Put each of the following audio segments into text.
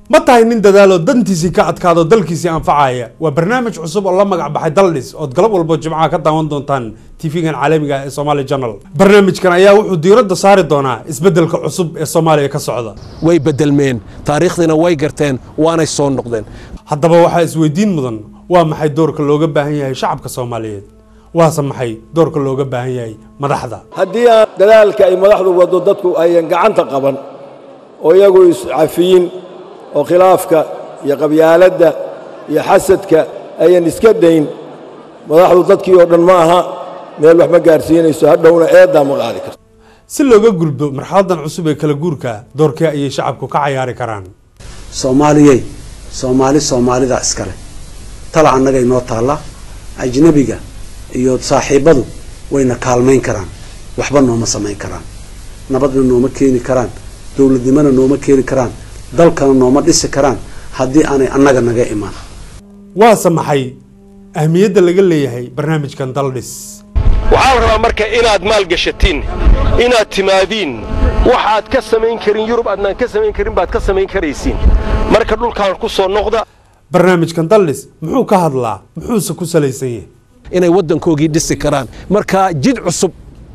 ma tahay nin dadaalo dantiisii ka adkaado dalkiisii anfacaya waa barnaamij cusub oo la magac baxay daldhis ood galab walbo jimcaha ka daawan doontaan tv-gan caalamiga ee somaali journal barnaamijkan ayaa wuxuu diiradda saari doonaa isbeddelka cusub ee soomaaliya ka socda way bedelmeen taariikhdiina way garteen waanay soo noqdeen haddaba waxaa isweydiin mudan waa maxay doorka looga baahan yahay shacabka soomaaliyeed waase maxay doorka looga baahan yahay madaxda haddii aan dadaalka ay madaxdu waddo dadku ayan gacanta qaban oo iyagu iscafiyin oo khilaafka iyo qabyaaladda iyo xasadka ayan iska dayn madaxdu dadkii oo dhan ma aha meel wax ma gaarsiinayso hadhowna eeddaa ma qaadi karto si looga gudbo marxaladan cusub ee kala guurka doorkee ayay shacabku ka cayaari karaan soomaaliyey soomaali soomaalida iskale tala annaga inoo taalla ajnabiga iyo saaxiibbadu wayna kaalmayn karaan waxba nooma samayn karaan nabadna nooma keeni karaan dowladnimona nooma keeni karaan dalkana nooma dhisi karaan haddii aanay annaga naga imaan waase maxay ahmiyadda laga leeyahay barnaamijkan daldhis waxaa la rabaa marka inaad maalgashatiin inaad timaadiin waxaad ka samayn karin yurub aadnaan ka samayn karin baad ka samayn karaysiin marka dhulkaan ku soo noqda barnaamijkan daldhis muxuu ka hadlaa muxuuse ku salaysan yahay inay waddankoogii dhisi karaan marka jid cusub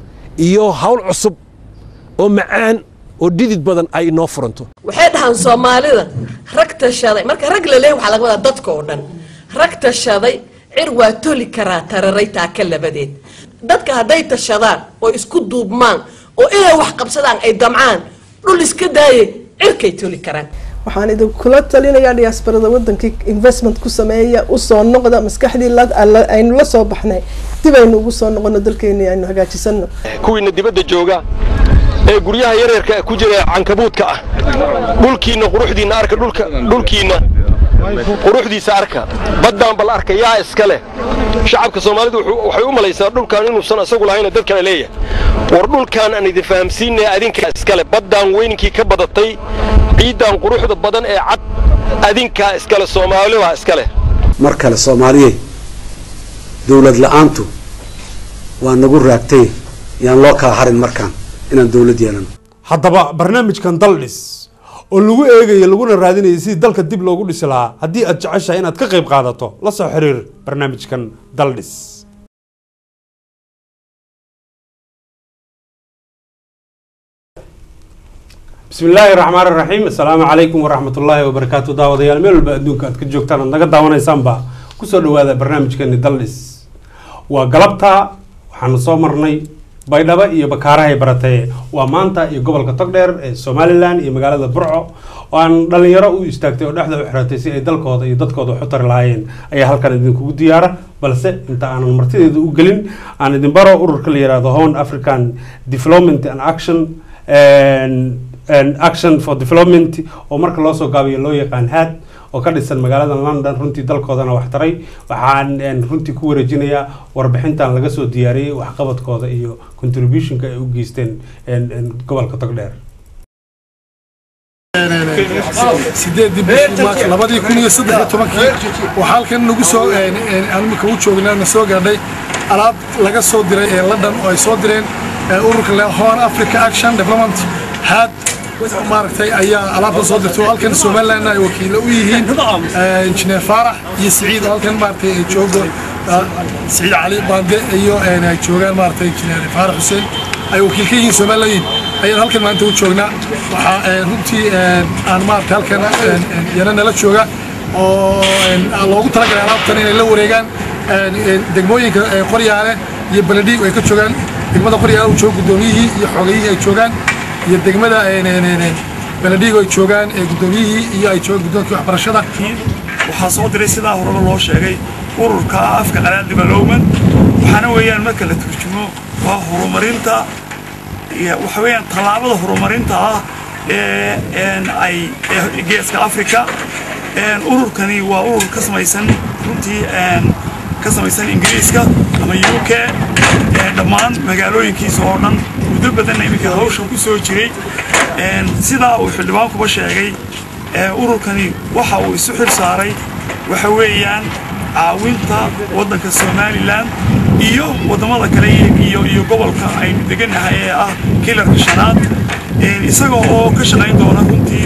iyo hawl cusub oo macaan oo dhidid badan ay inoo furanto waxay dhahaan soomaalida rag tashaday marka rag la leeyahy waxaa laga wadaa dadka oo dhan rag tashaday cir waa toli karaa tararay taaka labadeed dadka hadday tashadaan oo isku duubmaan oo inay wax qabsadaan ay damcaan dhul iska daaye cirkay toli karaan waxaan idinkula talinayaa diyaasbarada wadankii investment ku sameeya usoo noqda maskaxdii aynu la soo baxnay dib aynu ugu soo noqono dalkeeni aynu hagaajisano kuwiina dibadda jooga ee guryaha yaryarka ku jira cankabuudka ah dhulkiinna quruxdiinna arka dhulka dhulkiinna quruxdiisa arka baddaan bal arka yaa iska leh shacabka soomaalidu waxay u malaysaa dhulkan inuusan isagu lahayna dad kale leeyahay war dhulkaan aan idin fahamsiinaya adinkaa iskale baddaan weyninkii ka badatay ciiddaan quruxda badan ee cad adinkaa iskale soomaalibaa iska leh mar kale soomaaliyey dowlad la-aantu waa nagu raagtay yaan loo kala harin markaan inaan dowlad yeelano haddaba barnaamijkan daldhis oo lagu eegayo laguna raadinayo sidii dalka dib loogu dhisi lahaa haddii aad jeceshahay inaad ka qayb qaadato la soo xiriir barnaamijkan daldhis bismi illaahi raxmaan iraxiim assalaamu calaykum waraxmat ullaahi wabarakaatu daawadayaal meel walba adduunka aad ka joogtaan aad naga daawanaysaanba kusoo dhawaada barnaamijkeeni daldhis waa galabta waxaanu soo marnay baydhabo iyo bakaarahay baratee waa maanta iyo gobolka togdheer ee somalilan iyo magaalada burco oo aan dhalinyaro u istaagtay oo dhexda u xiratay si ay dalkooda iyo dadkooda wax u tari lahaayeen ayaa halkan idinkugu diyaara balse inta aanan martideeda u gelin aan idin baro ururka la yihahdo horn african development and action action for development oo marka loo soo gaabiyo loo yaqaan had oo ka dhisan magaalada london runtii dalkoodana wax taray waxaan runtii ku wareejinayaa warbixintan laga soo diyaariyey waxqabadkooda iyo contributionka ay u geysteen gobolka togdheer sideedii bishii maarch labadii kun iyo saddex iyo tobankii waxaa halkan nagu soo imika u joognaa na soo gaadhay alaab laga soo diray ee london oo ay soo direen ururka le horn africa action development had maaragtay ayaa alaabta soo dirtay oo halkan somaliland ay wakiilo u yihiin injineer faarax iyo siciid oo halkan maaragtay ay joogo siciid cali baande iyo ay joogaan maaragtay injineer faarax xuseen ay wakiil ka yihiin somaliland ayaan halkan maanta u joognaa waxaa runtii aan maaragtay halkan yana nala jooga oo loogu talagalay alaabtan inay la wareegaan degmooyinka qoryaale iyo beledhiig ay ka joogaan degmada qoryaale uu joogo guddoomiyihii iyo xoogayihii ay joogaan iyo degmada beledhiig ay joogaan guddoomiyihii iyo ay joogaan guddoonkii waxbarashada waxaa soo diray sidaa horeba loo sheegay ururka afka qalaad development waxaana weeyaan marka la turjumo waa horumarinta waxa weeyaan tallaabada horumarinta ah ee ay geeska africa ururkani waa urur ka samaysan runtii ka samaysan ingiriiska ama u k dhammaan magaalooyinkiisa oo dhan muddo badanna iminka hawshan ku soo jiray sidaa uu xildhibaankuba sheegay ururkani waxa uu isu xil saaray waxa weeyaan caawinta waddanka somalilan iyo waddamada kale iyo iyo gobolka aynu degannahay ee ah kilarka shanaad isaga oo ka shaqayn doona runtii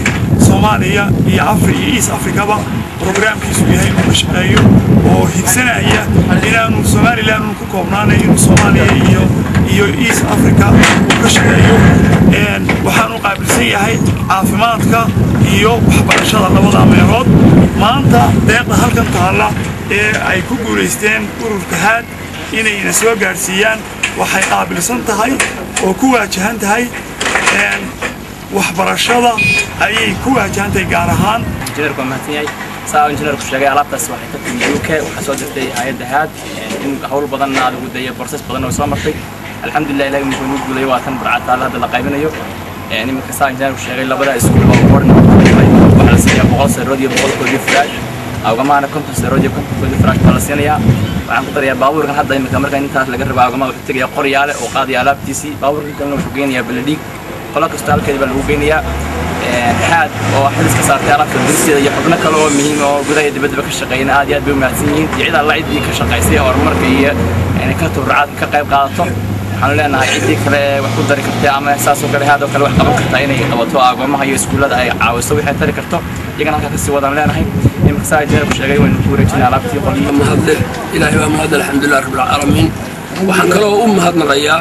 soomaaliya iyo afri iyo east africaba brograamkiisu yahay inuu ka shaqeeyo oo higsanaya inaanu somalilan unu ku koobnaanay inuu soomaaliya iyo iyo east africa uu ka shaqeeyo waxaanu qaabilsan yahay caafimaadka iyo waxbarashada labada meelood maanta deeqda halkan taalla ee ay ku guulaysteen ururka haad inayna soo gaadhsiiyaan waxay qaabilsan tahay oo ku waajahan tahay waxbarashada ayay ku waajahan tahay gaar ahaan injineerku waa mahadsan yahay saa injineerku sheegay alaabtaas waxay ka timi UK waxaa soo dirtay hay'adda haad in hawl badanna aad ugu dayay borses badan oo soo martay alxamdulilah ilaahay muxuu nuu guulay waa tan burcataala hadda la qaybinayo iminka saa injineerku sheegay labada iskuul oo borin waxaa la siinayaa boqol sarood iyo boqolkoodii firaash awgamaana konton sarood iyo kontonkoodii firaash baa la siinayaa waxaan ku darayaa baabuurkan hadda iminka marka intaas laga rabo awgama wuxuu tegaya qoryaale oo qaadaya alaabtiisii baabuurkan kalena wuxuu geynayaa baladhiig qolo kasta halkeeda baa lagu geynayaa xaad oo xidis ka saartay alaabta duristeeda iyo xubno kale oo muhiim oo gudaha iyo dibaddaba ka shaqeeyana aad iyo aad bay u mahadsan yihiin iyo cid alla ciddii ka shaqaysay horumarka iyo inay ka tubracaad ka qayb qaadato waxaanu leenahay ciddii kale wax ku dari kartay ama saasoo kale haadoo kale wax qaban kartaa inay qabato agoomaha iyo iskuullada ay caawiso wixay tari karto iyagana halkaa kasii wadaan leenahay iminka saa injineerku sheegay waynu ku wareejinay alaabtii qolyo mahadle ilaahay baa mahadle alxamdulilah rabbilcaalamiin waxaan kaloo u mahadnaqayaa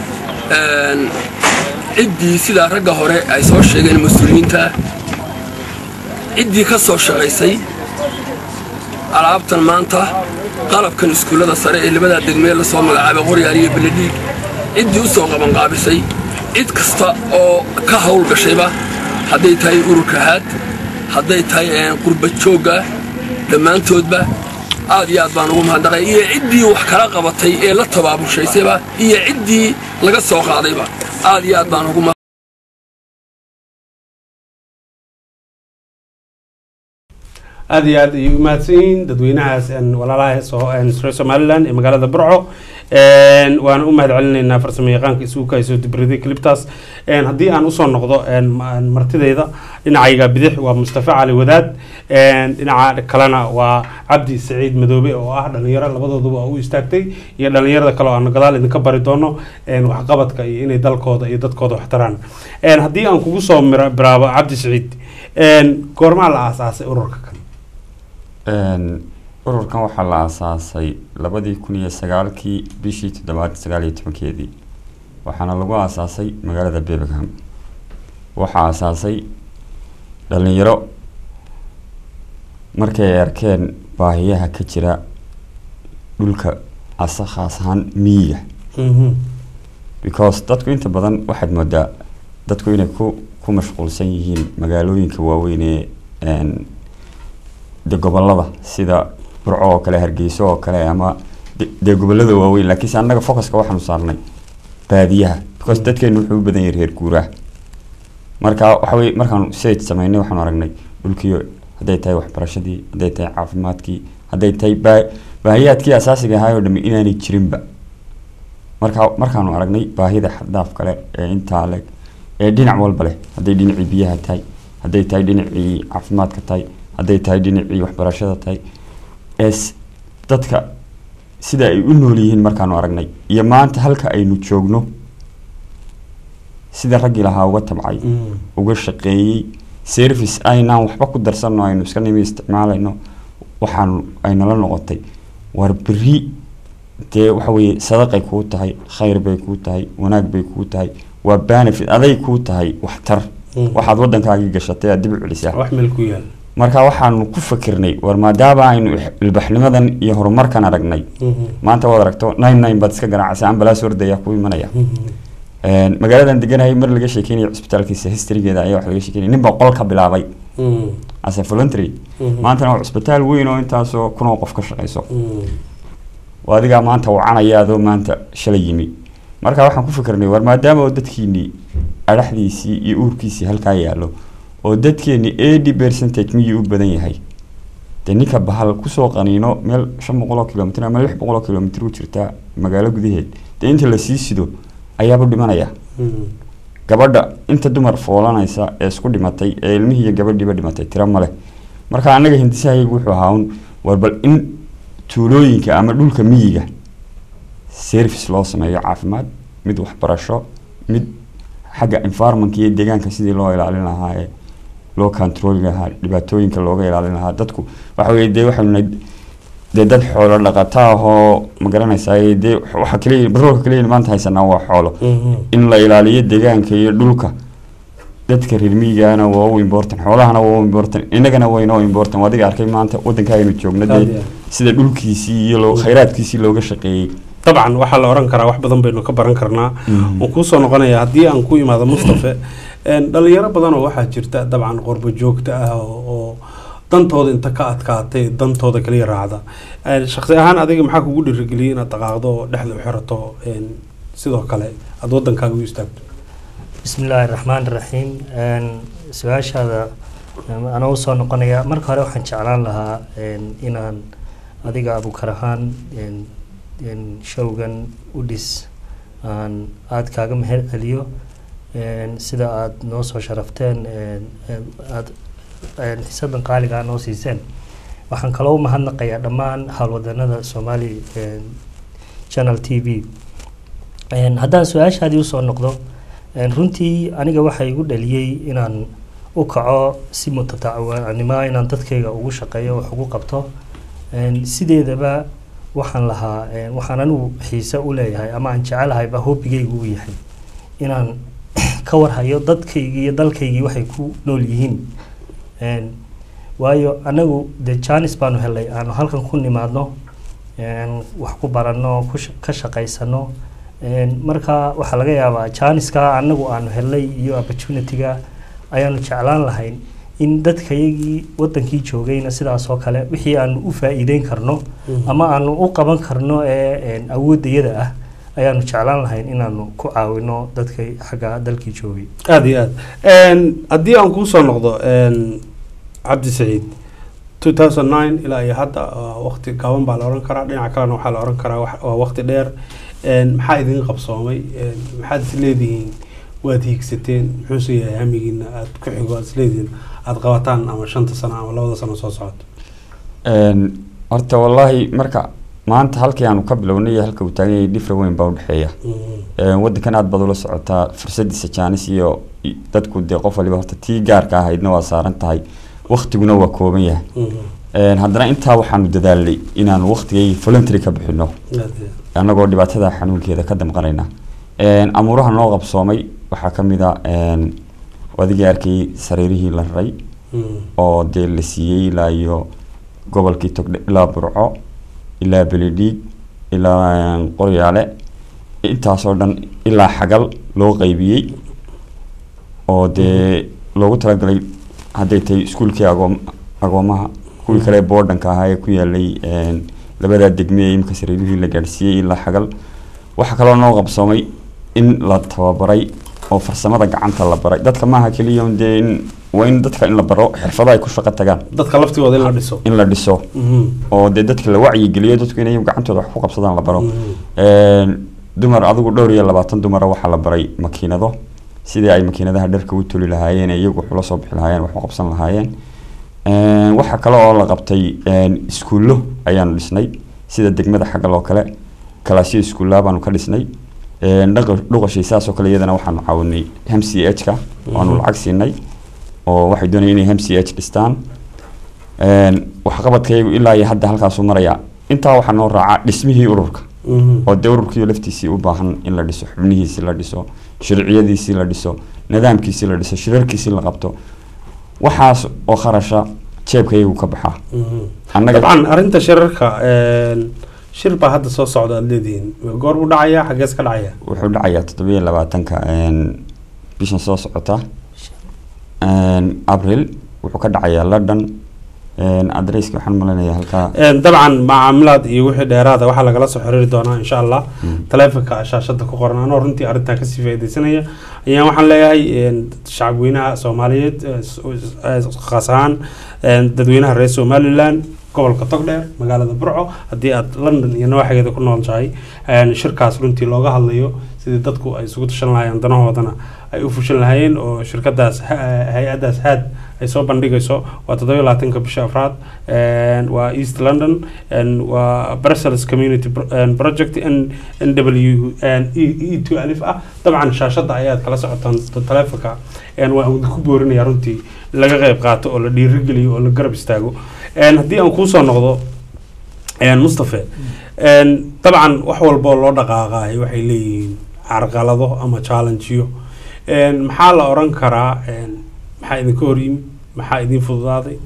ciddii sidaa ragga hore ay soo sheegeen mas-uuliyiinta ciddii ka soo shaqaysay alaabtan maanta qalabkan iskuullada sare ee labadaa degmee la soo magacaabay qoryaal iyo beledhiig ciddii u soo qabanqaabisay cid kasta oo ka hawl gashayba hadday tahay ururka haad hadday tahay qurba joogga dhammaantoodba aad iyo aad baan ugu mahadnaqay iyo ciddii wax kala qabatay ee la tabaabushaysayba iyo ciddii laga soo qaadayba aad iyo aad baan ugu aada iyo aad ayay u mahadsan yihiin dadweynahaas walaalaha soo reer somaliland ee magaalada burco waana u mahad celinaynaa farsamo yaqaanka isugu soo dibriday cliptaas haddii aan usoo noqdo martideyda dhinacayga bidix waa mustafa cali wadaad dhinaca kalena waa cabdi saciid madoobe oo ah dhalinyaro labadooduba u istaagtay iyo dhalinyarada kale oo aan gadaal idinka bari doono waxqabadka iyo inay dalkooda iyo dadkooda waxtaraan haddii aan kugu soo biraabo cabdi saciid goormaa la aasaasay ururka kan ururkan waxaa la aasaasay labadii kun iyo sagaalkii bishii toddobaad sagaal iyo tobankeedii waxaana lagu aasaasay magaalada birmingham waxaa aasaasay dhalinyaro markay ay arkeen baahiyaha ka jira dhulka asa khaas ahaan miyiga because dadku inta badan waxaad moodaa dadku inay ku ku mashquulsan yihiin magaalooyinka waaweyn ee de gobolada sida burco oo kale hargeyso oo kale ama dee gobolada waaweyn laakiinse annaga focuska waxaanu saarnay baadiyaha because dadkeenu wuxuu u badan yahay reer guuraha marka waxa weye markaanu sage sameynay waxaanu aragnay dhulkii hadday tahay waxbarashadii hadday tahay caafimaadkii hadday tahay baa baahiyaadkii asaasiga ahaay oo dhami inaanay jirinba marka markaanu aragnay baahida xaddaaf kale ee intaa leg ee dhinac walba leh hadday dhinacii biyaha tahay hadday tahay dhinacii caafimaadka tahay hadday tahay dhinacii waxbarashada tahay ee dadka sida ay u nool yihiin markaanu aragnay iyo maanta halka aynu joogno sida raggii lahaa uga tabcay uga shaqeeyey service aynaan waxba ku darsanno aynu iska nimi isticmaalayno waxaanu aynala noqotay war beri dee waxa weeye sadaqay kuu tahay khayr bay kuu tahay wanaag bay kuu tahay waa benefit aday kuu tahay waxtar waxaad waddankaagii gashatay aad dib u celisaa wax meel ku yaal marka waxaanu ku fakirnay war maadaama aynu ilbaxnimadan iyo horumarkan aragnay maanta waad aragto nine nine baad iska garaacaysa ambalaas ordaya ku imanaya magaaladan deganahay mar laga sheekeynaya cusbitaalkiisa historygeeda ayaa wax laga sheekeynaya nin baa qol ka bilaabay as a voluntary maantana waa cusbitaal weyn oo intaasoo kunoo qof ka shaqeyso adigaa maanta wacanaya adoo maanta shalay yimi marka waxaan ku fikirnay war maadaama oo dadkiinii adhaxdiisii iyo uurkiisii halkaa yaalo oo dadkeeni eighty percentage miyuu u badan yahay dee ninka bahal kusoo qaniino meel shan boqol oo kilomitr ama lix boqol oo kilomitr u jirta magaalo gudaheed dee inta lasii sido ayaaba dhimanaya gabadha inta dumar foolanaysa ee isku dhimatay ee ilmihii iyo gabadhiiba dhimatay tiro male marka annaga hindisahayagu wuxuu ahaa un war bal in tuulooyinka ama dhulka miyiga service loo sameeyo caafimaad mid waxbarasho mid xagga environmentka iyo deegaanka sidii loo ilaalin lahaa ee loo controli lahaa dhibaatooyinka looga ilaalin lahaa dadku waxa weye dee waxaynu nahay dee dad xoolo dhaqata ahoo ma garanaysaa dee waxa kaliya batroolka kaliya maanta haysanaa waa xoolo in la ilaaliyo deegaanka iyo dhulka dadka reer miyigaana waa u important xoolahana waa u important innagana waynoo important adiga arkay maanta wadanka aynu joogno Aad iyo dee aad. sida dhulkiisii iyo loo- khayraadkiisii looga shaqeeyey dabcan waxaa la oran karaa wax badan baynu ka baran karnaa Mhm. waan kuusoo noqonaya haddii aan ku imaado mustafe een, dhalinyaro badan oo waxaa jirta dabcan qorbo joogta ah oo oo dantooda inta ka adkaatay dantooda kaliya raacda Een, shakhsi ahaan adiga maxaa kugu dhiirigeliyay inaad dhaqaaqdo oo dhexda u xirato een, sidoo kale aada wadankaaga u istaagto بسم الله الرحمن الرحيم een su-aashaada em, anoo usoo noqonaya marka hore waxaan jeclaan lahaa een, inaan adiga abukar ahaan een, een, showgan u dhis aan aada kaaga mahad celiyo een, sida aada noo soo sharafteen een, een, aad een, xisadan qaaliga noo siiseen waxaan kaloo u mahadnaqayaa dhammaan howlwadanada somali een, channel t v Een, haddaan su-aashaadii usoo noqdo een, runtii aniga waxaa igu dhaliyey inaan u kaco si mutatacwanimo inaan dadkayga ugu shaqeeyo wax ugu qabto Een, sideedaba waxaan lahaa een, waxaan anigu xiise u leeyahay ama aan jecelahayba hobbigaygu u yahay inaan ka warhayo dadkaygii iyo dalkaygii waxay ku nool yihiin Een, waayo anagu dee janis baanu helay aanu halkan ku nimaadno een, wax ku baranno ku sha- ka shaqaysano Een, marka waxaa laga yaabaa janiska anagu aanu helnay iyo opportunityga ayaanu jeclaan lahayn in dadkayagii wadankii joogayna sidaas oo kale wixii aanu u faa'iideyn karno Mhm. ama aanu u qaban karno ee een, awoodayada ah ayaanu jeclaan lahayn inaanu ku caawino dadkay xagga dalkii joogay aada iyo aad haddii aan kuusoo noqdo een, cabdi saciid 2009 ilaa iyo hadda waa waqti gaaban baa la oran karaa dhinaca kalena waxaa la oran karaa wax- waa waqti dheer Een, maxaa idin qabsoomay Een, maxaad is leedihiin waad hiigsateen muxuuse yahay hamigiina aad ku xigo aad is leedihiin aad qabataan ama shanta sano ama labada sano soo socoto Een, horta wallaahi marka maanta halkii aanu ka bilownay iyo halka uu taagan yahay dhifra weyn baa udhexeeya Een, wadankan aad baad ula socotaa fursadiisa jaanis iyo i- dadku dee qof waliba horta tii gaarka ahaydna waa saaran tahay waktiguna waa kooban yahay Een, haddana intaa waxaanu dadaalnay inaanu waktigay voluntary ka bixino annagoo dhibaatada xanuunkeeda ka damqanayna Een, amuuraha noo qabsoomay waxaa ka mid a een, adigii arkay sariirihii la raray oo dee la siiyey ilaa iyo gobolkii togdhe ilaa burco ilaa beledhiig ilaa een, qoryaale intaasoo dhan ilaa xagal loo qaybiyey oo dee loogu talagalay hadday tahay iskuulkii agoom agoomaha kuwii kale boodhanka ahaa ee ku yaalay een, labadaa degme ee imika sariirihii la gaadhsiiyey ilaa xagal waxaa kaloo noo qabsoomay in la tababaray oo farsamada gacanta la baray dadka maaha keliya un dee in waa in dadka in la baro xirfado ay ku shaqo tagaan dadka laftigooda in la dhiso in la dhiso Mhm. oo dee dadka la wacyigeliyo dadku inay gacantooda wax ku qabsadaan la baro Een, dumar adigu dhowr iyo labaatan dumara waxaa la baray makiinado sidii ay makiinadaha dharka u toli lahaayeen ee iyagu wax ula soo bixi lahaayeen wax u qabsan lahaayeen Een, waxaa kale oo la qabtay een, iskuullo ayaanu dhisnay sida degmada xaggal oo kale kalaasyo iskuullaa baanu ka dhisnay Een, dhaqa- dhuqashii saas oo kale iyadana waxaanu caawinay m c h ka waanu Mhm. lacag siinay oo waxay doonayeen inay m c h dhistaan Een, waxqabadkaygu ilaa iyo hadda halkaasuu maraya intaa waxaa noo raacaa dhismihii ururka Mhm. oo dee ururkii laftiisii u baahan in la dhiso xubnihiisii la dhiso sharciyadiisii la dhiso nidaamkiisii la dhiso shirarkiisii la qabto waxaas oo kharasha jeebkaygu ka baxaa annaga dabcan arrinta shirarka een, shir baa hadda soo socda aad leedihiin goor buu dhacayaa xaggees ka dhacaya wuxuu dhacayaa toddobiyo labaatanka een, bishan soo socota Een, abril wuxuu ka dhacayaa london Een, adresska waxaan malaynayaa halkaa Een, dabcan macaamilaad iyo wixii dheeraada waxaa lagala soo xiriiri doonaa insha allah taleefonka shaashada ku qoran anoo runtii arrintaa kasii faaideysanaya ayaan waxaan leeyahay een, shacabweynaha soomaaliyeed eh, s- eh, khaas ahaan een, dadweynaha reer somaliland gobolka togdheer magaalada burco haddii aad london iyo nawaaxigeeda ku noolshahay een, shirkaas runtii looga hadlayo sidii dadku ay isugu tashan lahaayeen danahoodana ay u fushan lahaayeen oo shirkadaas ha- hay-adaas haad ay soo bandhigayso waa toddoba iyo labaatanka bisha afraad een, waa east london een, waa brussels community Pro- een, project n n w een, e e two alif ah dabcan shaashada ayaad kala socotaan t- taleefonka een, waa ku boorinaya runtii in laga qayb qaato oo la dhiirigeliyo oo la garab istaago een, haddii aan kuusoo noqdo een, mustafe een, dabcan wax walba oo loo dhaqaaqaay waxay leeyihiin carqalado ama challengeyo een, maxaa la oran karaa een, maxaa idinka hor yimid maxaa idin fududaaday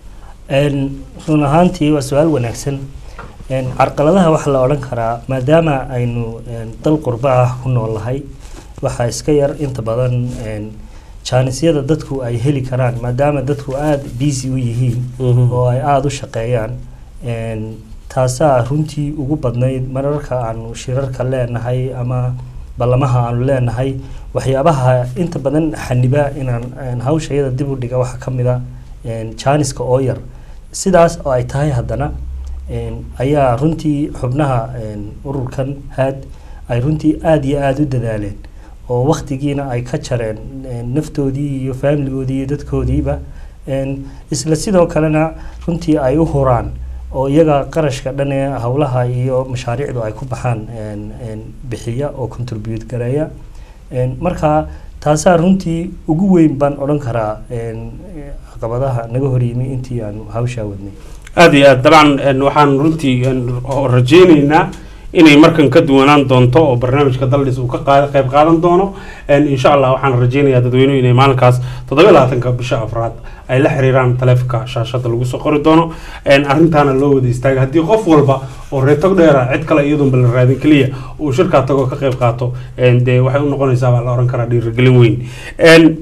Een, run ahaantii waa su-aal wanaagsan Een, carqaladaha waxaa la odhan karaa maadaama aynu een, dal qurba ah ku noolahay waxaa iska yar inta badan een, jaanisyada dadku ay heli karaan maadaama dadku aada busy u yihiin Mhm. oo ay aada u shaqeeyaan Een, taasaa runtii ugu badnayd mararka aanu shirarka leenahay ama ballamaha aanu leenahay waxyaabaha inta badan xaniba inaan een, hawshayada dib u dhiga waxaa ka mid a een, jaaniska oo yar sidaas oo ay tahay haddana een, ayaa runtii xubnaha een, ururkan haad ay runtii aada iyo aada u dadaaleen oo waktigiina ay ka jareen een, naftoodii iyo faamiligoodii iyo dadkoodiiba een, isla sidoo kalena runtii ay u huraan oo iyaga qarashka dhan ee howlaha iyo mashaariicdu ay ku baxaan een, een, bixiya oo contribute gareeya Een, marka taasaa runtii ugu weyn baan odhan karaa een, caqabadaha naga hor yimi intii aanu hawshaa wadnay aada iyo aad dabcan een, waxaan runtii een, oo rajaynaynaa inay markan ka duwanaan doonto oo barnaamijka daldhis uu ka qaad- qayb qaadan doono Een, insha allah waxaan rajaynayaa dadweynuhu inay maalinkaas toddoba iyo labaatanka bisha afraad ay la xiriiraan taleefonka shaashada lagu soo qori doono Een, arrintaana loo wada istaaga haddii qof walba oo reetog dheera cid kale iyadoonba la raadin keliya uu shirkaa tago ka qayb qaato een, dee waxay u noqonaysaa baa la oran karaa dhiirigelin weyn Een,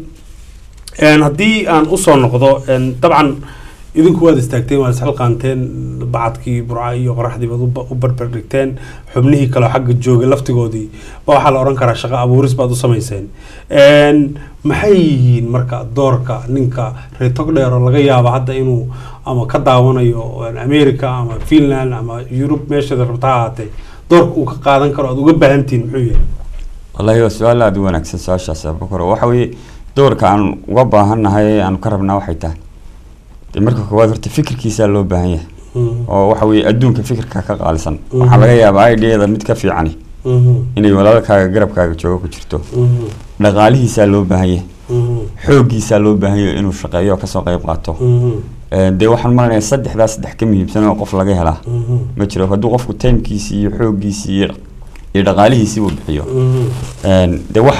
een, haddii aan usoo noqdo een, dabcan idinku waad istaagteen waad isxilqaanteen bacadkii burca iyo qoraxdii baad u ba- u barbar dhigteen xubnihii kale oo xagga joogay laftigoodii ba waxaa la oran karaa shaqo abuuris baad u samayseen Een, maxay yihiin marka doorka ninka reer togdheer oo laga yaabo hadda inuu ama ka daawanayo een, america ama finland ama yurub meeshaad rabta ha ahaatee doorka uu ka qaadan karo aad uga baahantihiin muxuu yahay wallaahi waa su-aal aada u wanaagsan su-aashaas abubakar waxa weeye doorka aan uga baahannahay ee aan ka rabnaa waxay tahay dee marka koowaad horta fikirkiisaa loo baahan yahay oo waxa weeye adduunka fikirka ka qaalisan waxaa laga yaabaa ideada mid ka fiicani inay walaalkaaga garabkaaga joogo ku jirto dhaqaalihiisaa loo baahan yahay xooggiisaa loo baahan yahay inuu shaqeeyo oo kasoo qayb qaato Een, dee waxaan malanayaa saddexdaa saddex ka muhiimsan oo qof laga helaa ma jiro hadduu qofku timekiisii iyo xooggiisii iyo iyo dhaqaalihiisii uu bixiyo Een, dee wax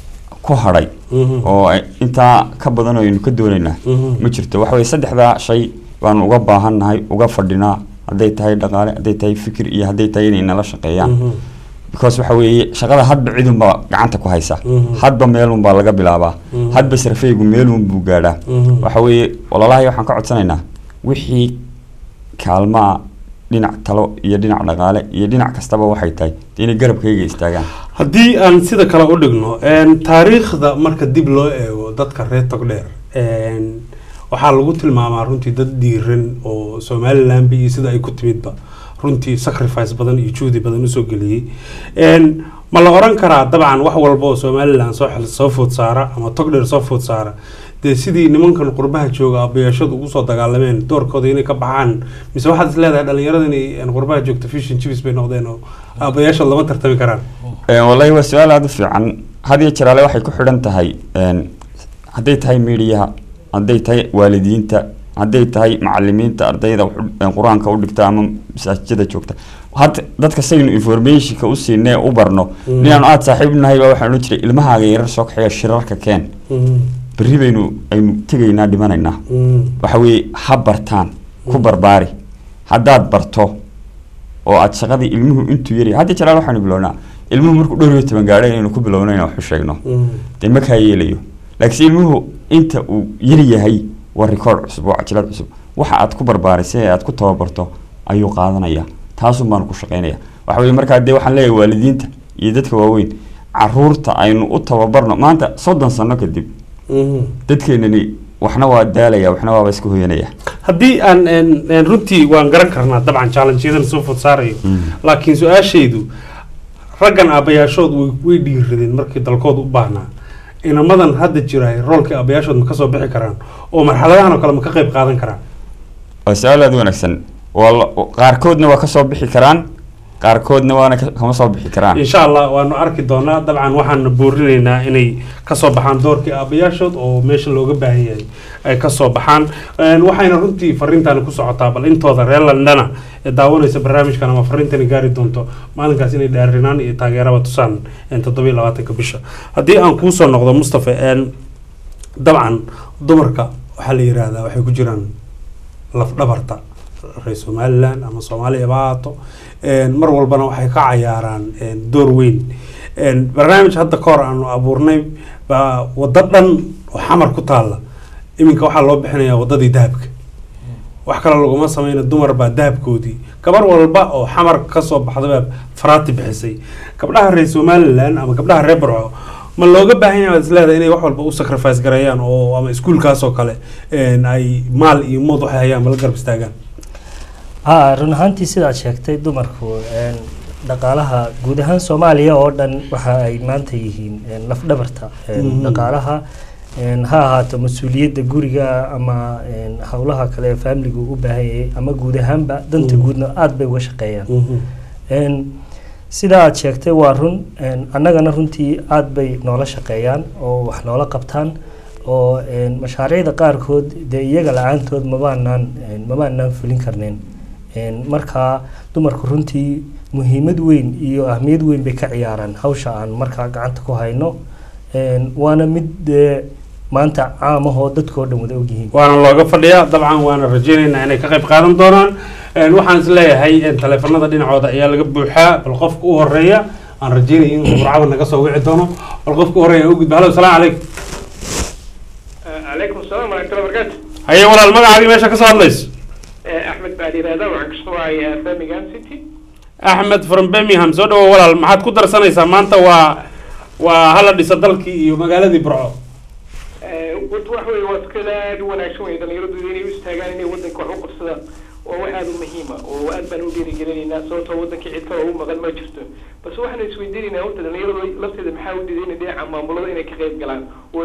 ku hadhay oo ay- intaa ka badan oo aynu ka doonaynaa ma jirto waxa weye saddexdaa shay baanu uga baahannahay uga fadhinaa hadday tahay dhaqaale hadday tahay fikir iyo hadday tahay inay nala shaqeeyaan because waxa weeye shaqada hadba cidunbaa gacanta ku haysa hadba meelunbaa laga bilaabaa hadba sarfeygu meelunbuu gaadhaa waxa weeye walalahay waxaan ka codsanaynaa wixii kaalmaa dhinac talo iyo dhinac dhaqaale iyo dhinac kastaba waxay tahay dee inay garabkayga istaagaan haddii aan sida kale u dhigno een, taariikhda marka dib loo eego dadka reer togdheer een, waxaa lagu tilmaamaa runtii dad dhiiran oo somaliland iyo sida ay ku timidba runtii sacrifice badan iyo juhdi badan usoo geliyey Een, ma la oran karaa dabcan wax walba oo somaliland soo xil- soo food saara ama togdheer soo food saara dee sidii nimankan qurbaha jooga abayaashadu ugu soo dagaalameen doorkooda inay ka baxaan mise waxaad is leedahay dhalinyarada inay een, qurbaha joogto fishin chiefs bay noqdeen oo abayaashood lama tartami karaan Een, wallahi waa su-aal aada u fiican had iyo jeraale waxay ku xidhan tahay een, hadday tahay miidiyaha hadday tahay waalidiinta hadday tahay macalimiinta ardayda wax u- een, qur-aanka u dhigta ama masaajidada joogta hadda dadka saynu informationka u siinee u barno Mm. ninaan aada saaxiib nahay baa waxaan odhan jiray ilmahaaga yarar soo kaxeeya shirarka keen berri baynu aynu tegaynaa dhimanaynaa waxa weeye ha bartaan ku barbaari haddaad barto oo aad shaqadii ilmuhu intuu yari hadda jalaal waxaanu bilownaa ilmuhu markuu dhowr iyo toban gaadhay inaynu ku bilowno inaan wax u sheegno dee ma kaa yeelayo laakiinse ilmuhu inta uu yari yahay waa rikoord cusub waa cajalad cusub waxa aad ku barbaarisay ee aad ku tababarto ayuu qaadanaya taasun baanu ku shaqaynaya waxa weye markaa dee waxaan leeyahay waalidiinta iyo dadka waaweyn caruurta aynu u tababarno maanta soddon sano kadib dadkeenani waxna waa daalaya waxna waaba iska hoyanaya haddii aan een, een, runtii waan garan karnaa dabcan challengeyadan soo food saarayo laakiin su-aashaydu raggan aabbayaashood way way dhiiradeen markii dalkooda u baahnaa inamadan hadda jira roolkii aabbayaashood ma ka soo bixi karaan oo marxaladahan oo kale ma ka qayb qaadan karaan waa su-aal aada u wanaagsan waa la- qaarkoodna waa kasoo bixi karaan qaarkoodna waana ka- kama soo bixi karaan insha allah waanu arki doonaa dabcan waxaan boorinaynaa inay kasoo baxaan doorkii aabbayaashood oo meesha looga baahan yahay ay kasoo baxaan Een, waxayna runtii fariintan ku socotaa bal intooda reer landana ee daawanaysa barnaamijkan ama fariintani gaari doonto maalinkaas inay dhaarinaan iyo taageeraba tusaan een, toddoba iyo labaatanka bisha haddii aan kuusoo noqdo mustafa een, dabcan dumarka waxaa la yiraahdaa waxay ku jiraan lafdhabarta reer somaliland ama soomaaliya ba ha ahaato Een, mar walbana waxay ka cayaaraan een, door weyn Een, barnaamij hadda ka hor aanu abuurnay baa waddo dhan oo xamar ku taalla iminka waxaa loo bixinayaa waddadii dahabka wax kale laguma sameyna dumar baa dahabkoodii gabar walba oo xamar kasoo baxda baa faraati bixisay gabdhaha reer somaliland ama gabdhaha reer barco ma looga baahan yahay isleedahay inay wax walba u sacrifice gareeyaan oo ama iskuulkaas oo kale een, ay maal iyo mood waxay hayaan ma la garab istaagaan ha run ahaantii sidaad sheegtay dumarku een, dhaqaalaha guud ahaan soomaaliya oo dhan waxa ay maanta yihiin een, lafdhabarta een, Mhm. dhaqaalaha een, ha ahaato mas-uuliyadda guriga ama een, howlaha kale ee faamiligu u baahan yahay ama guud ahaanba danta Mhm. guudna aada bay uga shaqeeyaan Een, sida aad sheegtay waa run een, annagana runtii aada bay noola shaqeeyaan oo wax noola qabtaan oo een, mashaariicda qaarkood dee iyaga la-aantood mabaanaan een, mabaanaan fulin karneen Een, markaa dumarku runtii muhiimad weyn iyo ahmiyad weyn bay ka ciyaaraan hawsha aan markaa gacanta ku hayno Een, waana mid dee maanta caamahoo dadkoo dhan wada ogyihiin waana looga fadhiyaa dabcan waana rajeynaynaa inay ka qayb qaadan doonaan Een, waxaan is leeyahay een, taleefanada dhinacooda ayaa laga buuxaa bal qofka u horeeya aan rajeynaya in burcada naga soo wici doono bal qofka u horeeya aan u gudba halo salaamu calaykum عليكم السلام ورحمة الله وبركاته haye walaal magacaagii meesha ka soo hadlayso أحمد بعد هذا وعن كسوعي فاميجان سيتي axmed from birmingham soo dhawo walaal maxaad ku darsanaysaa maanta waa waa hala dhisa dalkii iyo magaaladii burco قلت واحد واسكلا وانا شوي إذا يردوا لي يستاجان إني ودن كوع قصدا وهذا مهمة وأنا بنودي رجالي الناس صوت ودن كي عتوا هو مغل ما شفته بس واحد يسويدين إنه قلت إذا يردوا لفت إذا محاول دين دي عم مولد إنه كغيب قلان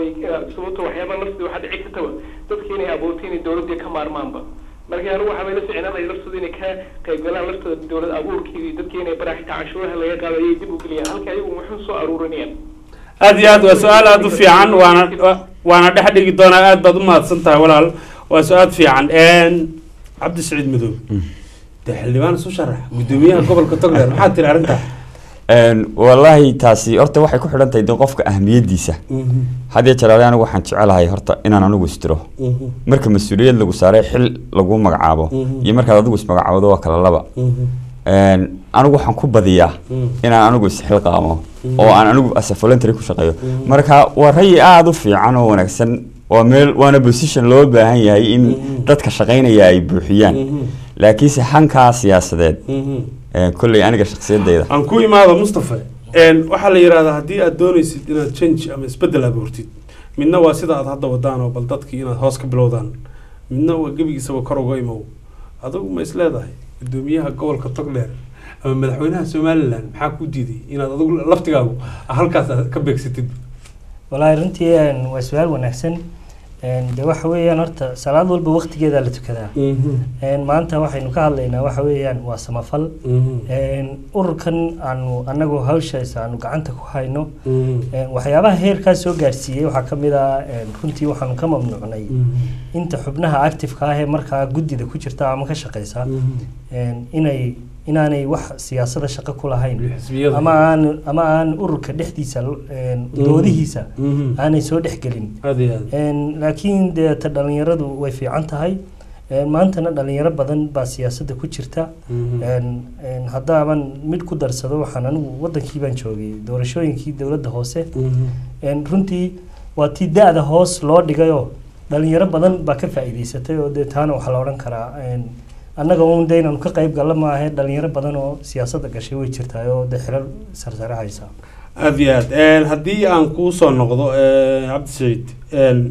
وصوت وحياة لفت واحد عتوا تذكيني أبوتيني الدولة دي كمار مامبا marka anigu waxaa bay la ficnaaday laftooda inay ka qaybgalaan laftooda dowlad abuurkii dadkii inay baraxta canshuuraha laga qaado ayay dib u geliyaan halka ayagu muxuu soo aruurinayaan aad iyo aad waa su-aal aada u fiican waana wa- waana dhex dhigi doonaa aad baad u mahadsan tahay walaal waa su-aal fiican Een, cabdi saciid madoobe dee xildhibaan isu sharax gudoomiyaha gobolka togdheer maxaad tiri arrintaa Een, wallaahi taasi horta waxay ku xidhan tahay de qofka ahmiyadiisa haddii jaraale anigu waxaan jecelahay horta inaan anigu istiro marka mas-uuliyad lagu saaray xil lagu magacaabo Mhm. iyo markaad adigu ismagacaabdo waa kala laba Een, anigu waxaan ku badiyaa inaan anigu isxilqaamo Mhm. oo aan anigu as a voluntary ku shaqeeyo Mhm. marka waa rayi aada u fiican oo wanaagsan waa meel waana position loo baahan yahay in dadka shaqaynaya ay buuxiyaan laakiinse hankaa siyaasadeed een, kolley aniga shakhsiyadayda aan ku imaado mustafa Een, waxaa la yidhahdaa haddii aad doonaysid inaad change ama isbedel abuurtid midna waa sida aad hadda wadaan oo bal dadkii inaad hoos ka bilowdaan midna waa gebigiisaba kor uga imow adigu ma is leedahay gudoomiyaha gobolka togdheer ama madaxweynaha somaliland maxaa ku diiday inaad adigu laftigaagu halkaas aad ka beegsatid walaahi runtii een, waa su-aal wanaagsan Een, de waxa weeyaan horta salaad walba waqtigeeda la tukadaa Een, maanta waxaynu ka hadlaynaa waxa weeyaan waa samafal Een, ururkan aanu anagu hawshaas aanu gacanta ku hayno Een, waxyaabaha heerkaas soo gaarsiiyey waxaa ka mid ah een, runtii waxaanu ka mamnuucnay inta xubnaha active-ka ah ee markaa guddida ku jirta ama ka shaqeysa Een, inay inaanay wax siyaasada shaqo ku lahayn xisbiyada. ama aan ama aan ururka dhexdiisa een, Mhm. doodihiisa Mhm. aanay soo dhexgelin aad iyo aad Een, laakiin dee ta dhalinyaradu way fiican tahay Een, maantana dhalinyaro badan baa siyaasadda ku jirta Mhm. Een, een, haddaaban mid ku darsado waxaan anigu wadankii baan joogay doorashooyinkii dowladda hoose Een, runtii waa tii da-da hoos loo dhigayoo dhalinyaro badan baa ka faa'iidaysatay oo dee taana waxaa la odhan karaa een, annaga uun de inaanu ka qayb galla maahe dhalinyaro badan oo siyaasadda gashay way jirtaa oo dee xilal sarsare haysa aad iyo aad Een, haddii aan kuu soo noqdo een, cabdi saciid een,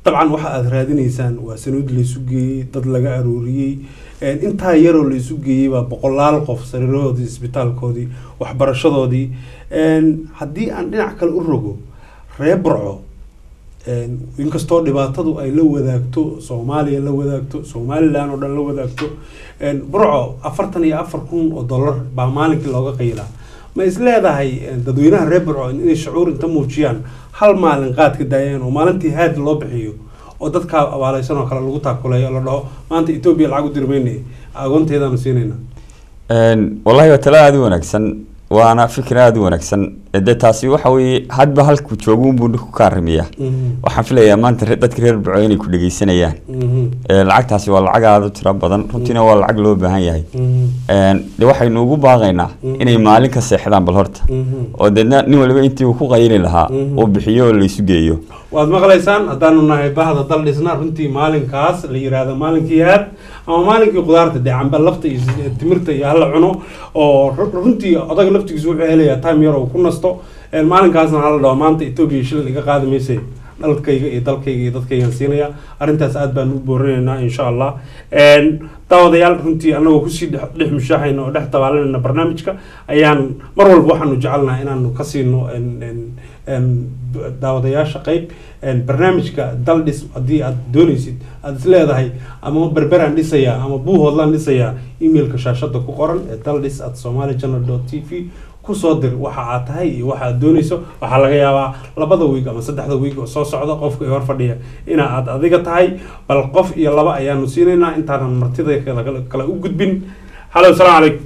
dabcan waxa aada raadinaysaan waa sanuud laysu geeyey dad laga arooriyey een, intaa yaroo laysu geeyey baa boqolaal qof sariirahoodii isbitaalkoodii waxbarashadoodii een, haddii aan dhinac kale u rogo reer burco een, inkastoo dhibaatadu ay la wadaagto soomaaliya la wadaagto somalilan oo dhan la wadaagto een, burco afartan iyo afar kun oo dollar baa maalinkii looga qaylaa ma is leedahay een, dadweynaha reer burco inay shucuur inta muujiyaan hal maalin qaad ka daayaan oo maalintii haad loo bixiyo oo dadkaa abaaleysan oo kale lagu taakuleeyo oo la dhaho maanta etoobiya lacag u dirmayne agoonteedaanu siinayna Een, wallahi waa talo aada u wanaagsan waana fikir aada u wanaagsan de taasi waxa weeye hadba halku joogo unbuu dhinku ka arrimiya waxaan filayaa maanta re- dadka reer burco inay ku dhegeysanayaan Ee, lacagtaasi waa lacag aada u tiro badan runtiina waa lacag loo baahan yahay Een, de waxaynu ugu baaqaynaa inay maalin ka seexdaan bal horta oo deedna nin waliba intii uu ku qayli lahaa uu bixiyo oo laysu geeyo waad maqlaysaan haddaanu nahay bahda dal dhisna runtii maalinkaas la yiraahdo maalinkii haad ama maalinkii khudaarta dee camba lafta iyo s- timirta iyo hala cuno oo ru- runtii odaga laftigiisa wuxuu helayaa time yar oo ku nasto Een, maalinkaasna hala dhaho maanta etoobiya shilin iga qaadi mayse dalkayga iyo dalkayga iyo dadkaygaan siinaya arrintaas aad baan u boorinaynaa insha allah Een, daawadayaal runtii anagoo kusii dhex dhex mushaaxayna oo dhex dabaalanayna barnaamijka ayaan mar walba waxaanu jecelnaha inaanu ka siino een- een- een daawadayaasha qayb een barnaamijka dal dhis haddii aad doonaysid aad is leedahay ama berberaan dhisayaa ama buuhoodlaan dhisayaa emailka shaashada ku qoran ee daldhis at somali channel dot t v kusoo dir waxa aad tahay iyo waxa aad doonayso waxaa laga yaabaa labada wiig ama saddexda wiig oo soo socda qofka ee hor fadhiya ina aad adiga tahay bal qof iyo laba ayaanu siinaynaa intaanan martida kale kale u gudbin halo asalaamu calaykum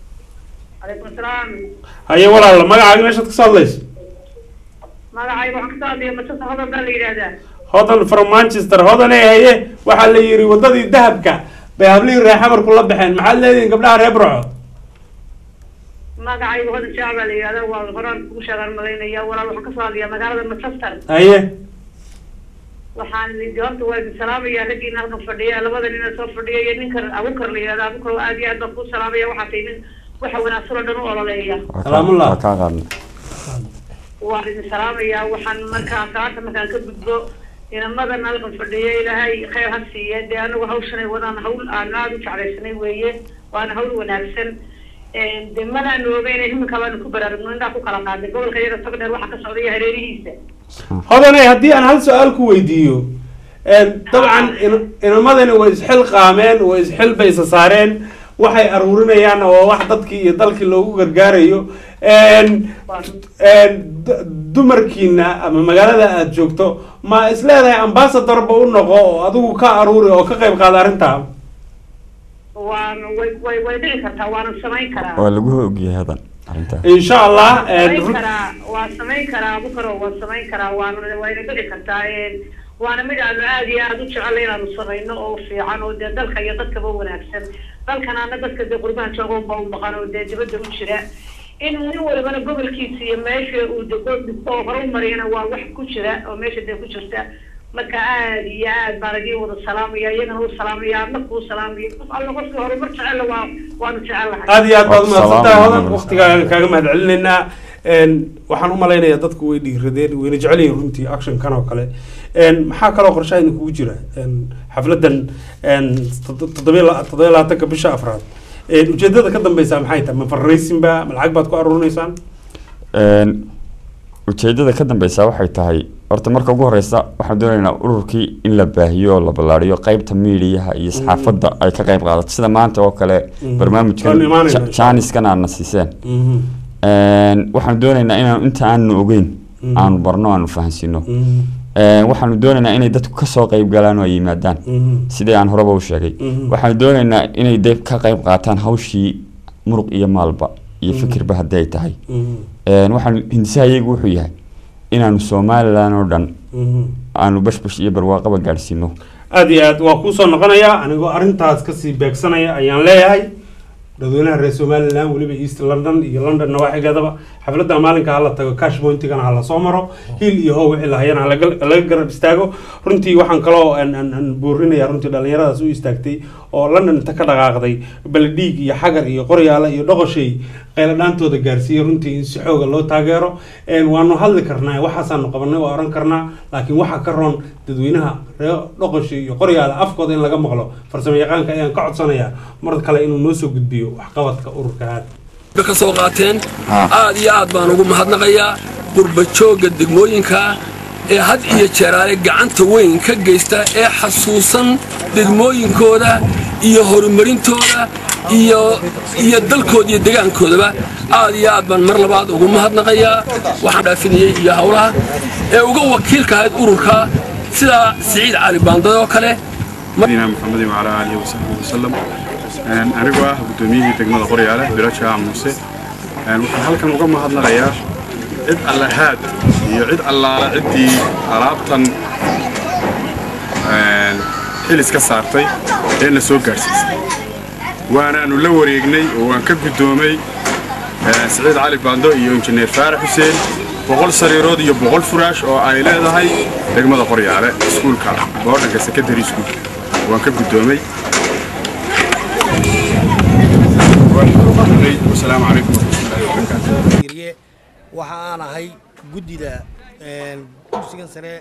عليكم السلام haye walaal magacaaga meeshaad ka soo hadlayso magacayga waxaan kasoo hadlaya madsasa hodan baa la yidhaahdaa hodan from manchester hodan ee haye waxaa la yidhi wadadii dahabka bay hablihii reexamarku la baxeen maxaad leedihin gabdhaha reer burco magacayga hodan jaac baa la yidhahdaa waa horaan kugu sheegaan malaynaya walaal waxaan kasoo hadlayaa magaalada manchester haye waxaan idin horta waa idin salaamaya raggiina halkan fadhiya labada nina soo fadhiya iyo ninkan abukar la yidhahda abukar aad iyo aad baan kuu salaamaya waxaa tahay nin waxa wanaagsan oo dhan u ololeeya waa kaa qaadna waan idin salaamayaa waxaan markaa salaanta markaan ka gudbo inamadan halkan fadhiya ilaahay khayr ha siiye dee anagu hawshanay wadaan hawl aan aada u jeclaysanay weeye waana hawl wanaagsan de madaanu ogeyn iminka baanu ku baraarugno indhaa ku kala qaaday gobolka iyaga togdheer waxaa ka socda iyo hareerihiisa hodane haddii aan hal su-aal ku weydiiyo dabcan in- inamadani way isxil qaameen way isxil bay isa saareen waxay aruurinayaan oo wax dadkii iyo dalkii loogu gargaarayo d- dumarkiina ama magaalada aad joogto ma is leedahay ambassadorba u noqo oo adigu ka aruuri oo ka qayb qaada arrinta waan way way way dhici kartaa waana samayn karaa waa lagu ogyahay hadan arrintaa insha allah samayn karaa waa samayn karaa abukaro waa samayn karaa waana wayna dhici kartaa waana mid aanu aad iyo aad u jecel inaanu samayno oo fiican oo dee dalka iyo dadkaba wanaagsan dalkanaana dadka dee qurbaha jooga unba u maqan oo dee dibadda u jira in nin walibana gobolkiisa iyo meesha uu dego dhigto oo hore u mariyana waa wax ku jira oo meesha dee ku jirta marka aad iyo aad baan idin wada salaamaya iyagana u salaamaya adna kuu salaamaya qof alla qofkii horumar jecella waa waanu jecellahay aad iyo aad baad umahadsantahay Salaam hodan alaikum. waqtigaaga kaaga mahad celinaynaa waxaan u malaynayaa dadku way dhiiradeen wayna jecel yihiin runtii actionkan oo kale Een, maxaa kaloo qorshaha idinkugu jira Een, xafladan een, toddo- toddobiyo la- toddobiyo labaatanka bisha afraad Een, ujeedada ka dambeysa maxay tahay ma farraysinba ma lacag baad ku aruurinaysaan Een, ujeedada ka dambeysa waxay tahay horta marka ugu horeysa waxaan doonaynaa ururkii in la baahiyo oo la ballaariyo qeybta miidiyaha iyo saxaafadda ay ka qeyb qaadato sida maanta oo kale Mhm. barnaamijkan Waan imaanaynaa Ja- insha Allah. jaaniskan aadna siiseen Een, waxaan doonaynaa inaan inta aanu ogeyn Mhm. aanu barno aanu fahansiino Een, waxaanu doonaynaa inay dadku kasoo qeyb galaan oo ay yimaadaan sidii aan horeba u sheegay Mhm. waxaanu doonaynaa inay de ka qeyb qaataan hawshii muruq iyo maalba iyo Mhm. fikirba haddii ay tahay Een, waxaan hindisahayagu wuxuu yahay inaanu somalilan oo dhan aanu bashbash iyo barwaaqaba gaadhsiino aad iyo aad waa kuusoo noqonayaa anigoo arrintaas kasii beegsanaya ayaan leeyahay dadweynaha reer somaliland weliba east london iyo london nawaaxigeedaba xafladda maalinka hala tago cash pointigana hala soo maro hiil iyo how wixii lahayana halaga laga garab istaago runtii waxaan kaloo aan- aan aan boorinaya runtii dhallinyaradaas u istaagtay oo london inta ka dhaqaaqday baledhiig iyo xagar iyo qoryaale iyo dhoqoshay qayladhaantooda gaarsiiya runtii in si xooga loo taageero Een, waanu hadli karnaa waxaasaanu qabanay waa oran karnaa laakiin waxa ka roon dadweynaha reer dhoqosha iyo qoryaala afkooda in laga maqlo farsamo yaqaanka ayaan ka codsanayaa mar kale inuu noo soo gudbiyo waxqabadka ururka haad ba ka soo qaateen aad iyo aad baan ugu mahadnaqayaa qurba joogga degmooyinka ee had iyo jeeraale gacanta weyn ka geysta ee xasuusan degmooyinkooda iyo horumarintooda iyo iyo dalkooda iyo degaankoodaba aad iyo aad baan mar labaad ugu mahadnaqayaa waxaan dhaafinayey iyo howlaha ee uga wakiilka ahayd ururka sida siciid cali baandad oo kale نبينا محمد وعلى آله وصحبه وسلم Een, anigoo ah gudoomiyihii degmada qoryaale bilaja muuse Een, waxaan halkan uga mahadnaqayaa cid allahaad iyo cid allaala ciddii alaabtan een, xilis ka saartay ee na soo gaadhsiisay waanaanu la wareegnay oo waan ka guddoomay een, siciid cali baando iyo injineer faarax xuseen boqol sariirood iyo boqol furaash oo ay leedahay degmada qoryaale iskuulka boodhanka secondary school waan ka guddoomay wasalaamu calaykum waraxmatullaahi wabarakaatu Giriye, waxa aan ahay guddida een, dugsigan sare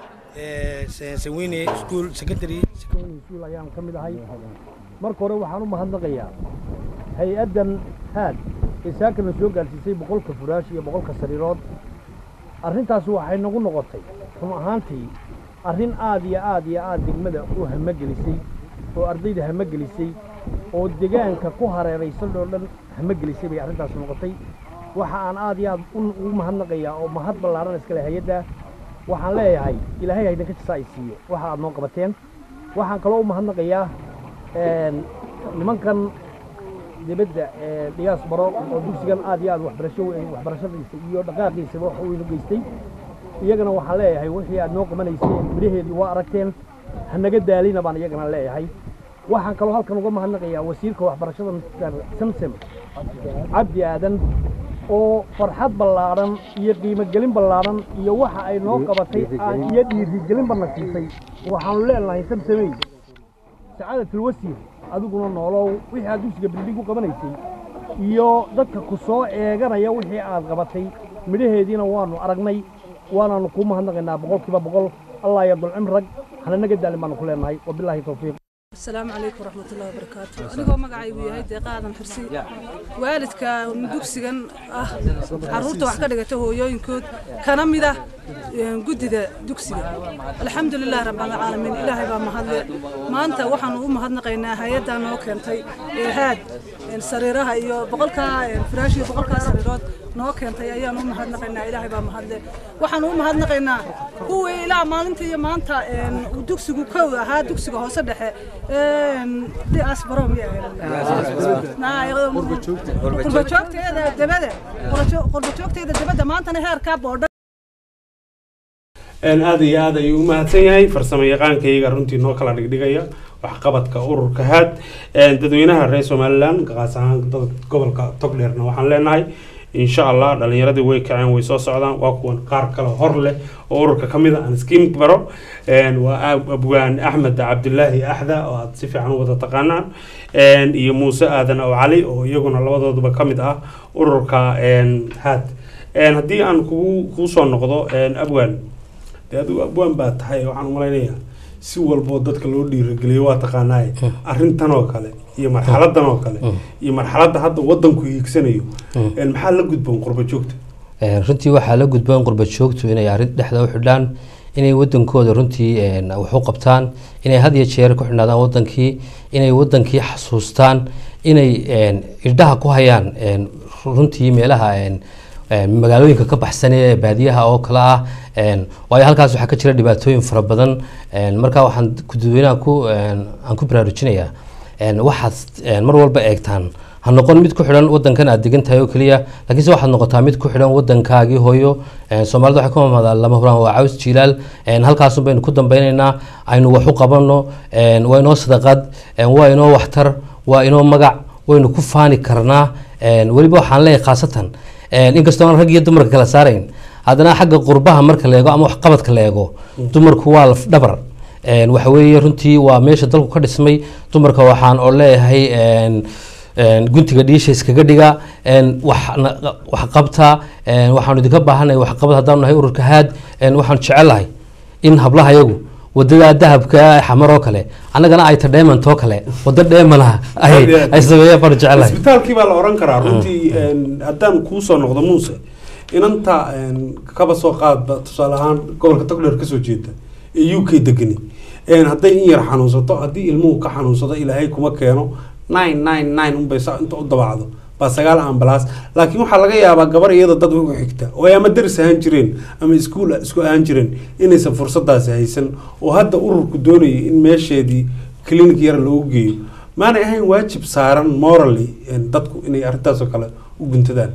ee Se- saweyne school secondary secondary school ayaan ka mid ahay marka hore waxaan u mahadnaqayaa hay-addan haad ee saakana soo gaarsiisay boqolka furaash iyo boqolka sariirood arrintaas waxay nagu noqotay run ahaantii arrin aad iyo aad iyo aad degmada u hamagelisay oo ardayda hamagelisay oo deegaanka ku hareeraysan oo dhan hamagelisay bay arrintaas noqotay waxa aan aad iyo aad u- ugu mahadnaqayaa oo mahad ballaaran iskale hay-adda waxaan leeyahay ilaahay haydinka jisa ay siiyo waxa aad noo qabateen waxaan kaloo u mahadnaqayaa een, nimankan dibadda ee dhigaas baro oo dugsigan aad iyo aad waxbarasho weyn- waxbarashadiisa iyo dhaqaaqiisaba wax weyn u geystay iyagana waxaan leeyahay wixii aad noo qabanayseen midhaheedii waa aragteen hanaga daalina baan iyagana leeyahay waxaan kaloo halkan uga mahadnaqayaa wasiirka waxbarashada Mr. samsam cabdi aadan oo farxad ballaaran iyo qiimogelin ballaaran iyo waxa ay noo qabatay aan iyo dhiirigelin bana siisay waxaanu leenahay samsamey sacaadatul wasiir adiguna noolow wixii aad dugsiga bildhig u qabanaysay iyo dadka ku soo eeganaya wixii aad qabatay midhaheediina waanu aragnay waanaanu kuu mahadnaqaynaa boqolkiiba boqol allah yadul cimrag hananaga daalin baanu ku leenahay wabilaahi towfiiq السلام عليكم ورحمة الله وبركاته أنا magacay uu yahay deeqa aadan xirsi waalidka dugsigan ah caruurta wax ka dhigata hooyooyinkood kana mid ah een, guddida dugsiga alxamdulilah rabbilcaalamiin ilaahay baa mahadle maanta waxaanu u mahadnaqaynaa hay-addaa noo keentay ee haad een, sariiraha iyo boqolkaa een, firaash iyo boqolkaa sariirood noo keentay ayaanu u mahadnaqaynaa ilaahay baa mahadle waxaanu u mahadnaqaynaa kuwii ilaa maalinta iyo maanta een, uu dugsigu kow ahaa dugsiga hoose dhexe een, dhias barom qurba joogteeda dabada qurba joogteeda dabada maantana heerkaa boodha Een, aad iyo aad ayuu u mahadsan yahay farsamo yaqaankayga runtii noo kala dhigdhigaya waxqabadka ururka haad Een, dadweynaha reer somalilan qaas ahaan dad gobolka togdheerna waxaan leenahay insha allah dhalinyaradii way kaceen way soo socdaan waa kuwan qaar kale hor leh oo ururka ka mid a aan iskiin baro Een, waa ab- abwaan axmed cabdulaahi axda oo aad si fiican u wada taqaanaan Een, iyo muuse aadan oo cali oo iyaguna labadooduba ka mid ah ururka een, haad Een, haddii aan kugu kuu soo noqdo een, abwaan dee adigu abwaan baa tahay waxaan umalaynayaa si walboo dadka loo dhiirageliyo waa taqaanaaye arrintan oo kale iyo marxaladan oo kale iyo marxaladda hadda wadanku hiigsanayo een, maxaa la gudboon qurba joogta Een, runtii waxaa la gudboon qurba joogtu inay arrin dhexda u xidhaan inay wadankooda runtii een, wax u qabtaan inay had iyo jeer ku xidhnaadaan wadankii inay wadankii xasuustaan inay een, irdhaha ku hayaan een, runtii meelaha een, een, magaalooyinka ka baxsan ee baadiyaha oo kale ah een, waayo halkaas waxaa ka jira dhibaatooyin fara badan een, marka waxaan dadweynaha ku een, aan ku baraarujinayaa een, waxaad een, mar walba eegtaan ha noqon mid ku xidhan wadankan aad degan tahay oo keliya laakiinse waxaad noqotaa mid ku xidhan wadankaagii hooyo Een, soomaalida waxay ku mamaadaa lama huraan waa caws jilaal Een, halkaasun baynu ku dambeynaynaa aynu wax u qabanno Een, waa inoo sadaqad Een, waa inoo waxtar waa inoo magac waynu ku faani karnaa Een, weliba waxaan leeyahay khaasatan Een, inkastoo aan rag iyo dumarka kala saarayn haddana xagga qurbaha marka la eego ama waxqabadka la eego dumarku waa laf dhabar Een, waxa weeye runtii waa meesha dalku ka dhismay dumarka waxaan oo leeyahay een, een, guntiga dhiisha iskaga dhiga een, wax na- wax qabta een, waxaanu idinka baahanay waxqabad haddaanu nahay ururka haad een, waxaanu jecelahay in hablaha yagu wadada dahabka ee xamar oo kale annagana ay ta dheemant oo kale wada dheemanaha ay ay sameeyeen baanu jecelahay isbitaalkii baa la oran karaa runtii een, haddaan kuu soo noqdo muuse inanta een, kaba soo qaadba tusaale ahaan gobolka togdheer kasoo jeeda ee u k degani een, hadday in yar xanuunsato haddii ilmuhu ka xanuunsado ilaahay kuma keeno nine nine nine unbay saa inta u dabacdo baa sagaal ambalaas laakiin waxaa laga yaabaa gabar iyada dad ugu xigta oo ay ama daris ahaan jireen ama iskuul isku ahaan jireen inaysan fursadaasi haysan oo hadda ururku doonayay in meesheedii clinic yar loogu geeyo maanay ahayn waajib saaran morally een, dadku inay arrintaasoo kale u guntadaan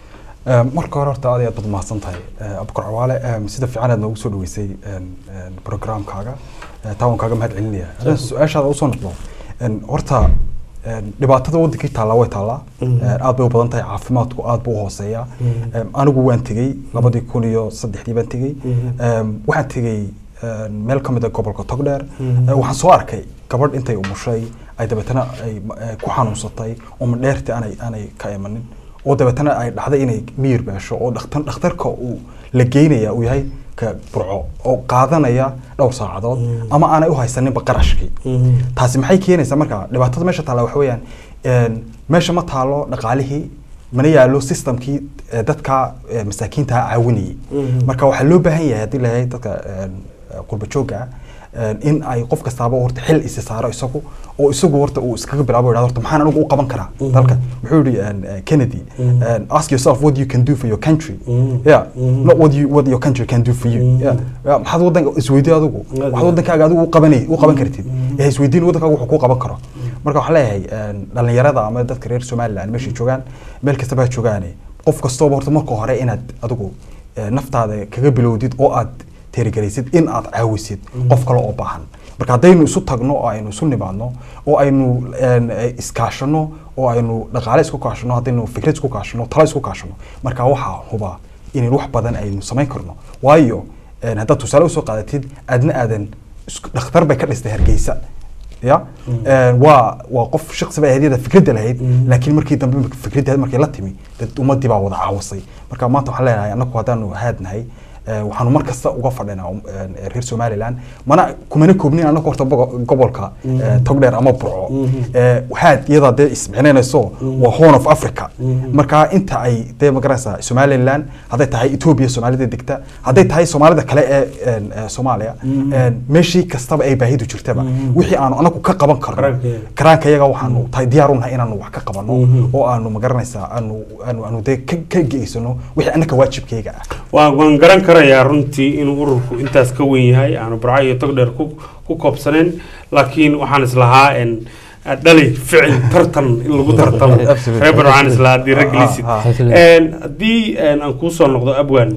Ee, marka hore horta aad iyo aad baad mahadsan tahay Ee, abukar cawaale ee, sida fiican aad noogu soo dhaweysay een, een, programkaaga Ee, taa waan kaaga mahad celinaya haddaan su-aashaada usoo noqdo een, horta een, dhibaatada wadankii taallaa way taallaa Mhm. Ee, aad bay u badan tahay caafimaadku aad buu u hooseeyaa Mhm. Ee, anigu waan tegey labadii kun iyo saddexdii baan tegey Mhm. Ee, waxaan tegey een, meel ka mid a gobolka togdheer Mhm. Ee, waxaan soo arkay gabadh intay umushay ay dabeetana ay eh, ku xanuunsatay oo madheerti aanay aanay ka imanin oo dabeetana ay dhacday inay miyir beesho oo dhakhtar dhakhtarka uu la geynaya uu yahay ka burco oo qaadanaya dhowr saacadood ama aanay u haysaninba qarashkii taasi maxay keenaysaa marka dhibaatada meesha taalla waxa weeyaan een, meesha ma taalo dhaqaalihii mana yaalo systemkii eh, dadka eh, masaakiinta caawinayay Mhm. marka waxaa loo baahan yahay haddii layahay dadka een, eh, qurba joogga ah een, in ay qof kastaaba horta xil isi saaro isagu oo isagu horta uu iskaga bilaabo yidhahdo horta maxaan anigu u qaban karaa dalka wuxuu yidhi een, eh, Kennedy Mhm. een, ask yourself what you can do for your country Mhm. yeah Mhm. not what you what your country can do for you yeah Yeah, maxaad wadanka isweydiin adigu waxaad wadankaaga adigu u qabanay u qaban kartid ee isweydiin wadankaaga wuxuu ku qaban karo marka waxaan leeyahay een, dhalinyarada ama dadka reer somaliland meeshay joogaan meel kastaba ha joogaane qof kastooba horta marka hore inaad adigu eh, naftaada kaga bilowdid oo aad teerigelaysid in aad caawisid qof kale oo baahan marka haddaynu isu tagno oo aynu isu nimaadno oo aynu een, eh, iskaashano oo aynu dhaqaale isku kaashano haddaynu fikrad isku kaashano talo isku kaashano marka waxaa hubaa in wax badan aynu samayn karno waayo een, haddaad tusaale usoo qaadatid aadna aadan isku- dhakhtar bay ka dhistay hargeysa ya Een, waa waa qof shaqsi bay ahayd fikradda lahayd laakiin markii dambe fikradda markay la timi dad ummadii baa wada caawasay marka maanta waxaan leenahay annagu haddaanu haadnahay ee, waxaanu mar kasta uga fadhinaa um, een, reer somaliland mana kumana koobnin annagu horta bogo- gobolka Mhm. ee, togdheer ama burco Mhm. Ee, haad iyadaa dee ismicnaynayso waa horn of africa Mhm. marka inta ay dee magaraysaa somaliland hadday tahay ethiopia soomaalida degta hadday tahay soomaalida kale ee een, ee, soomaaliya Mhm. een, meeshii kastaba ay baahidu jirtaba Mhm. wixii aanu anagu ka qaban karno Karaankeeda. karaanka iyaga waxaanu tahay diyaar u nahay inaanu wax ka qabano Mhm. oo aanu magaranaysaa aanu aanu aanu dee ka ka geysano wixii annaka waajibkayga ah waan waan garan karayaa runtii inuu ururku intaas ka weyn yahay aanu burco iyo togdheer ku ku koobsaneen laakiin waxaan islahaa en dhali ficil tartan in lagu tartamo Absolutely. reer burco waxaan islahaa haddii rag lisid Ah, ah. En, haddii en, aan kuu soo noqdo abwan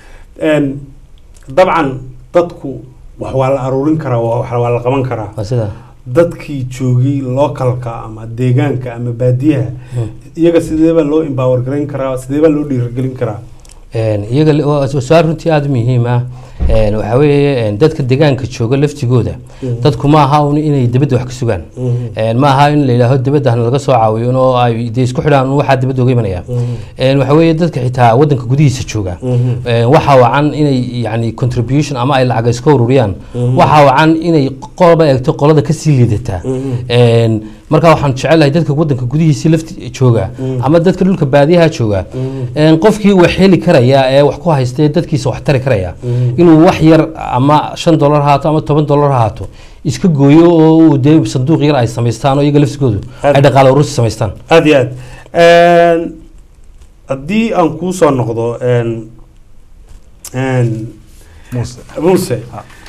en, dabcan dadku wax waa la aruurin karaa wa- wax waa la qaban karaa waa sida dadkii joogay localka ama deegaanka ama baadiyaha iyaga sideebaa loo empower garayn karaa sideebaa loo dhiirigelin karaa Een, iyaga li- waa su-aal runtii aada u muhiim ah Een, waxaa weeye een, dadka deegaanka jooga laftigooda Mhm. dadku ma aha un inay dibadda wax ka sugaan Mhm. Een, ma aha in la yidhaaho dibadda hana laga soo caawiyo oo ay dee isku xidhaan un waxaa dibadda uga imanaya Een, waxaa weeye dadka xitaa wadanka gudihiisa jooga Mhm. Een, waxaa wacan inay yani contribution ama ay lacag iska ururiyaan Mhm. waxaa wacan inay qolba eegto qolada kasii liidataa Mhm. Een, marka waxaan jecelahay dadka wadanka gudihiisa lafti jooga Mhm. ama dadka dhulka baadiyaha jooga Mhm. Een, qofkii wax heli karaya ee wax ku haysta ee dadkiisa wax tari karaya Mhm. inuu wax yar ama shan dolar ha haato ama toban dolar ha haato iska gooyo oo uu dee sanduuq yar ay samaystaan oo iyaga laftigoodu ay dhaqaale urursi samaystaan aad iyo aad En, haddii aan kuu soo noqdo en, en, muuse muuse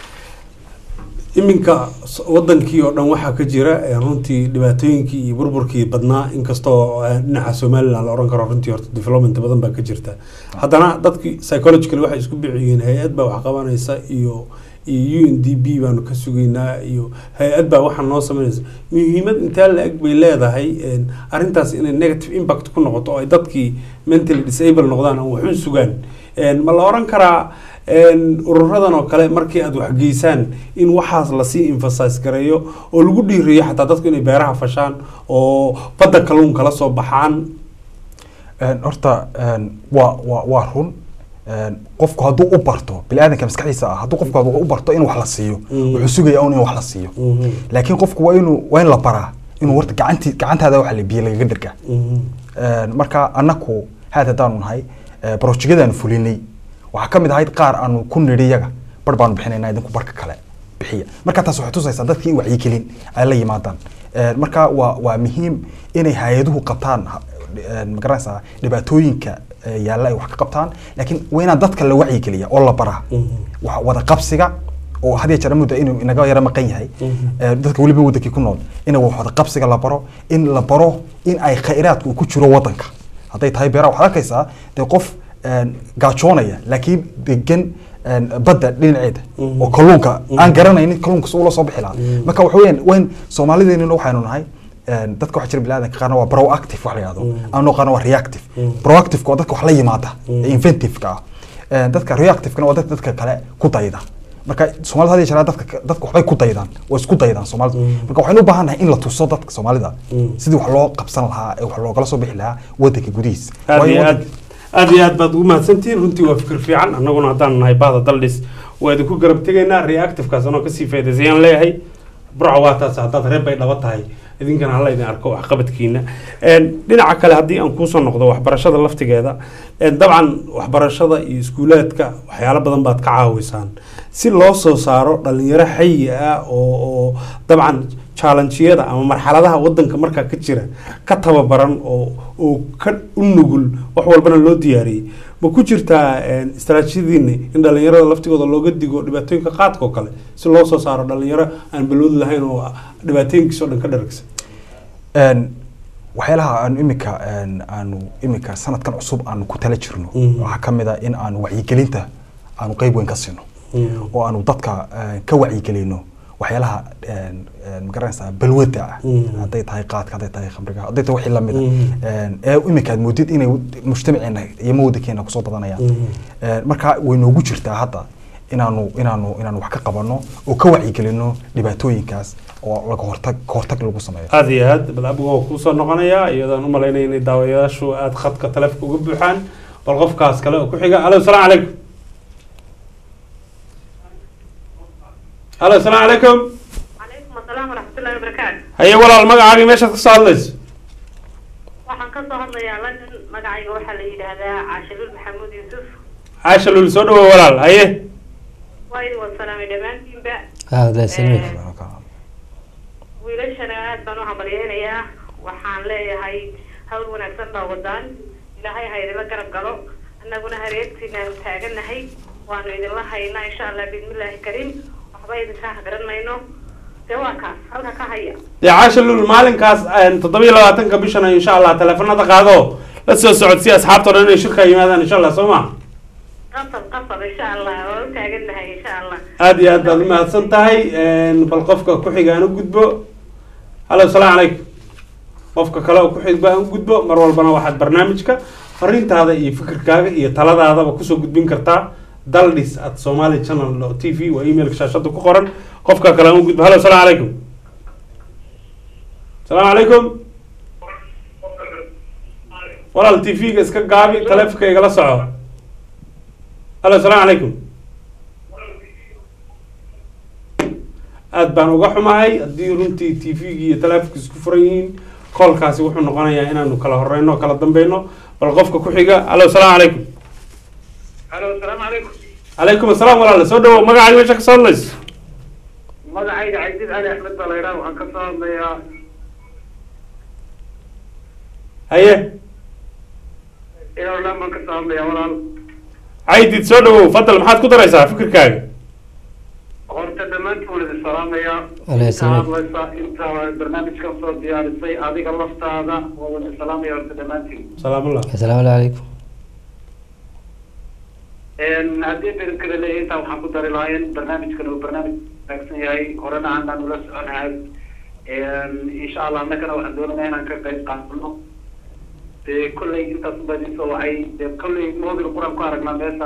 iminka s- wadankii oo dhan waxaa ka jira eh, runtii dhibaatooyinkii iyo burburkii badnaa inkastoo eh, dhinaca somaliland la oran karo runtii horta development badan baa ka jirta haddana dadkii psychologically waxay isku bixiyeen hay-ad baa wax qabanaysa iyo iyo u n d b baanu ka sugaynaa iyo hay-ad baa waxaa noo sameynaysa muhiimad intee la-eg bay leedahay en, arrintaas inay negative impact ku noqoto oo ay dadkii mentally disable noqdaan ama waxun sugaan En, ma la oran karaa Een, ururadan oo kale markii aad waxgeysaan in waxaas lasii emphasize gareeyo oo lagu dhiiriyo xataa dadku inay beeraha fashaan oo badda kalluunka la soo baxaan Een, horta een, waa waa waa run Een, qofku hadduu u barto biniaadanka maskaxdiisa ah hadduu qofku u barto in wax la siiyo Mhm. wuxuu sugaya un in wax la siiyo laakiin qofku waa inuu waa in la baraa inuu horta gacantii gacantaada waxa la biyo lagaga dirgaa Een, marka annaku haad haddaanu nahay ee, barojegyadaanu fulinay waxaa ka mid ahayd qaar aanu ku nidhi yaga bar baanu bixinaynaa idinku barka kale bixiya marka taas waxay tusaysaa dadkii in wacyigelin ay la yimaadaan Een, marka waa waa muhiim inay hay-aduhu qabtaan ha- een, ma garanaysaa dhibaatooyinka ee, yaalla ay wax ka qabtaan laakiin waa inaan dadka la wacyigeliya oo la baraa wax wada qabsiga oo had iyo jeer mudda inuu inaga yara maqan yahay Ee, dadka weliba wadankii ku nool in wax wada qabsiga la baro in la baro in ay khayraadku ku jiro wadanka hadday tahay beeraha waxaad arkaysaa dee qof een, gaajoonaya laakiin degan een, badda dhinaceeda oo kalluunka aan garanaynin kalluunka si ula soo bixi lahaa marka waxa weeyaan wayn soomaalideenina waxaynu nahay een, dadka waxaa jira biniaadanka qaarna waa proactive wax la yihahdo anoo qaarna waa reactive proactive waa dadka wax la yimaada ee inventive-ka ah Een, dadka reactive-kana waa dadka dadka kale ku dayda marka soomaalida had iyo jeer dadka dadka waxbay ku daydaan way isku daydaan soomaalida marka waxaynu u baahan nahay in la tuso dadka soomaalida sidii wax loo qabsan lahaa ee wax loogala soo bixi lahaa wadanka gudihiisa aad Waayo iyo aad wadanka- aad iyo aad baad ugu mahadsantihiin runtii waa fikir fiican annaguna haddaan nahay bahda daldhis waa idinku garab tegaynaa reactivekaas anoo kasii faa'iidaysayaan leeyahay burca waa taas haddaad reer bay dhaba tahay idinkana hala idin arko waxqabadkiina Een, dhinaca kale haddii aan kuusoo noqdo waxbarashada laftigeeda een, dabcan waxbarashada iyo iskuulaadka waxyaalo badan baad ka caawisaan si loo soo saaro dhalinyaro xayi ah oo oo dabcan challenge-yada ama marxaladaha wadanka markaa ka jira ka tababaran oo oo ka u nugul wax walbana loo diyaariyey ma ku jirtaa een, istaraatiijiyadiina in dhalinyarada laftigooda looga digo dhibaatooyinka qaadka oo kale si loo soo saaro dhalinyaro aan balwoodi lahayn oo dhibaatooyinkiisa oo dhan ka dharagsan Een, waxyaalaha aanu imika een, aanu imika sanadkan cusub aanu ku tala jirno Mhm. waxaa ka mid a in aanu wacyigelinta aanu qeyb weyn ka siino oo aanu dadka een, ka wacyigelino waxyaalaha een, een, ma garanaysaa balwada ah Mhm. hadday tahay qaadka hadday tahay khamriga hadday tahay wixii lamid Mhm. a ee imika aad moodid inay mujtamaceena iyo mawadankeena kusoo badanayaan Mhm. Een, marka way noogu jirtaa hadda inaanu inaanu inaanu wax ka qabano oo ka wacyigelino dhibaatooyinkaas oo laga hortag ka hortag lagu sameeyo aad iyo aad bal abigu waa kuusoo noqonayaa iyadaan u malaynaya inay daawayaashu aad khadka taleefka uga buuxaan bal qofkaas kale oo ku xiga alo salaamu calaykum alo salaamu calaykum calaykum asalaam waraxmatullahi wabarakaatu haye walaal magacaagii meeshaad kasoo hadlayso waxaan ka soo hadlayaa london magacayga waxaa la yidhaahdaa caashaluul maxamuud yuusuf caasha lul soo dhawow walaal haye waa idin wada salaamay dhammaantiinba Ah, la salmi. wiilashana aad baan u hambalyeynayaa waxaan leeyahay hawl wanaagsan baa wadaan ilaahay ha idinla garab galo annaguna hareertiinaanu taagannahay waanu idinla haynaa insha allah bismillaahi kariim waxba idinkaa garan mayno dee waa kaas halka ka haya dee caasha lul maalinkaas toddobiyo labaatanka bishana insha allah taleefanada qaado la soo socodsiya asxaabta o dhan inay shirka yimaadaan insha allah soo ma qasab qasab insha allah waa u taagannahay insha allah aad iyo aad baad umahadsan tahay bal qofka ku xiga aan u gudbo halo salaamu calaykum qofka kale oo ku xigba aan u gudbo mar walbana waxaad barnaamijka fariintaada iyo fikirkaaga iyo taladaadaba kusoo gudbin kartaa daldhis at somali channel t v waa emailka shaashada ku qoran qofka kale aan u gudbo halo salaamu calaykum salaamu calaykum walaal t v-ga iska gaabi taleefonka igala soco halo salaamu calaykum aad baan uga xumahay haddii runtii t v-gi iyo taleefonka isku furan yihiin koolkaasi wuxuu noqonayaa inaanu kala horeyno o kala dambeyno bal qofka ku xiga halo salaamu calaykum halo asalaamu calaykum calaykum asalaam walaal soo dhawow magacaaga meesha ka soo hadlayso magacayga cabdid cali axmed baa la yidhaha waxaan ka soo hadlayaa haye ilolan baan ka soo hadlayaa walaal caydid soo dhawow fadal maxaad ku daraysaa fikirkaaga horta dhammaantiin waan idin salaamayaa Walaal inta salaam. hadlaysa inta barnaamijkan soo diyaarisay adiga laftaada waan idin salaamaya horta dhammaantiin salaamullah asalaamu calaykum haddii berinkada leeyahay intaa waxaan ku dari lahaa in barnaamijkan uu barnaamij wanaagsan yahay horena aanaan ula soconahay insha allah annagana waxaan doonaynaa inaan ka qayb qaadano dee kolley intaas baa idin soo wacay dee kolley mobil quraan ku aragnaa meesha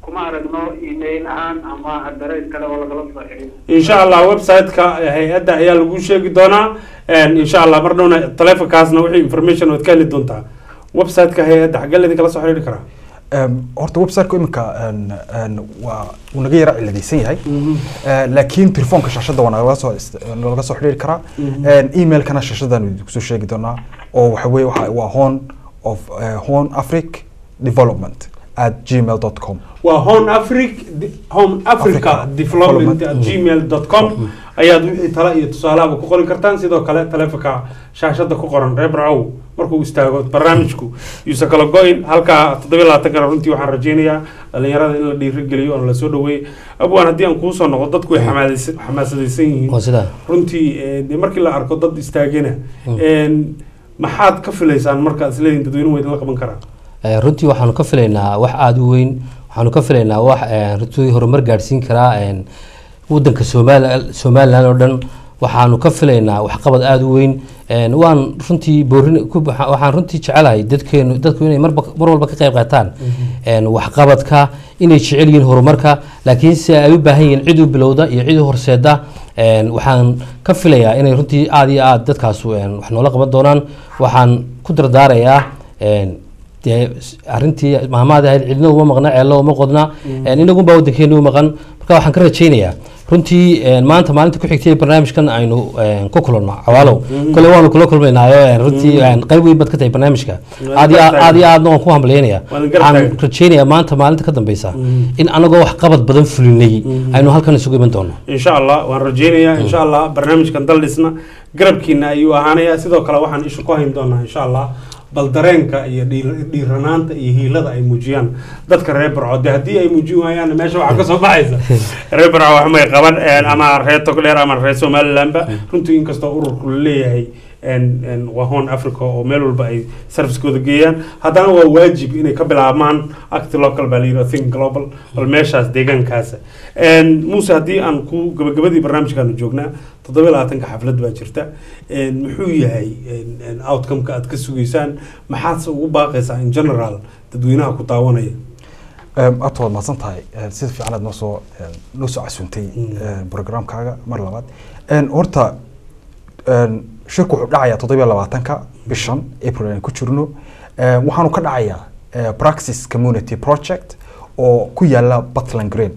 kuma aragno email ahaan ama adres kale oo lagala soo xidhiidho insha allah website-ka hay-adda ayaa lagu sheegi doonaa insha allah mar dhowna telefonkaasna wixii information ood ka heli doontaa website-ka hay-adda xaggee laydin kala soo xidhiidhi karaa Em, horta website-ku iminka en, en, waa uu naga yara ciladaysan yahay Eh, laakiin telefoonka shaashadda waa nagala soo ist- nalaga soo xidhiiri karaa Mhm. En, emailkana shaashaddan kusoo sheegi doonaa oo waxa weye waxa- waa horn of eh, horn afric development at gmail dot com waa home afric home africa development at gmail dot com ayaad wixii tala iyo tusaalaaba ku qori kartaan sidoo kale taleefonka shaashada ku qoran reer barcow markuu istaago barnaamijku yuusan kala go-in halkaa toddobiyo labaatan kana runtii waxaan rajeynayaa dhalinyarada in la dhiirigeliyo oona lasoo dhaweeyo abwaan haddii aan kuusoo noqo dadku way xamaadaysan- xamaasadaysan yihiin Waa sidaa. runtii eh, dee markii la arko dad istaagana en, maxaad ka filaysaan markaad isleedihin dadweynuhu waa idinla qaban karaa Eh, runtii waxaanu ka filaynaa wax aada u weyn waxaanu ka filaynaa wax eh, runtii horumar gaadhsiin karaa en, wadanka Soomaali- somalilan oo dhan waxaanu ka filaynaa waxqabad aada u weyn En, waan runtii boorin ku- waxa- waxaan runtii jecelahay dadkeenu dadku inay marba mar walba ka qayb qaataan En, waxqabadka inay jecel yihiin horumarka laakiin si ay u baahan yihiin cid u bilowda iyo cid u horseeda En, waxaan ka filayaa inay runtii aada iyo aada dadkaasu en, wax noola qaban doonaan waxaan ku dardaarayaa en, dee s- arrintii maamaada ahayd cidna uma maqna ceello uma qodna En, inagunbaa wadankeena u maqan marka waxaan ka rajaynayaa runtii en, maanta maalinta ku xigtay ee barnaamijkan aynu en, ku kulanno cawaalow Mhm. kole waanu kula kulmaynaayo en, runtii Mhm. en, qayb weyn baad ka tahay barnaamijka Waan aad iyo garab aad aad iyo aadna waan ku hambalyeynaya Waan garab waxaan taagan. rajaynayaa maanta maalinta ka dambeysa Mhm. in anagoo wax qabad badan fulinay aynu halkan isugu iman doono insha allah waan rajeynayaa insha allah barnaamijkan daldhisna garabkiina ayuu ahaanayaa sidoo kale waxaan isha ku hayn doonaa insha allah bal dareenka iyo dhiir- dhiiranaanta iyo hiilada ay muujiyaan dadka reer barco de haddii ay muujin waayaan meesha waxaa kasoo baxaysa reer barco wax may qaban een, ama reer togdheer ama reer somalilandba runtii inkastoo ururku la leeyahay een, een, waa hoon africa oo meel walba ay servicekooda geeyaan haddana waa waajib inay ka bilaabmaan act local baa la yidhi think global bal meeshaas deegaankaasa Een, muuse haddii aan ku gabagabadii barnaamijkaanu joognaa toddoba labaatanka xaflad baa jirta Een, muxuu yahay een, een, outcome-ka aad ka sugaysaan maxaadse ugu baaqaysaa in general dadweynaha ku daawanaya Em, aad waad mahadsan tahay En, sida fiican aad noo soo en, noo soo casuuntay en, programkaaga mar labaad En, horta en, shirku wuxuu dhacayaa toddobiyo labaatanka bishan april aan ku jirno En, waxaanu ka dhacayaa eh, praxis community project oo ku yaala Butland Green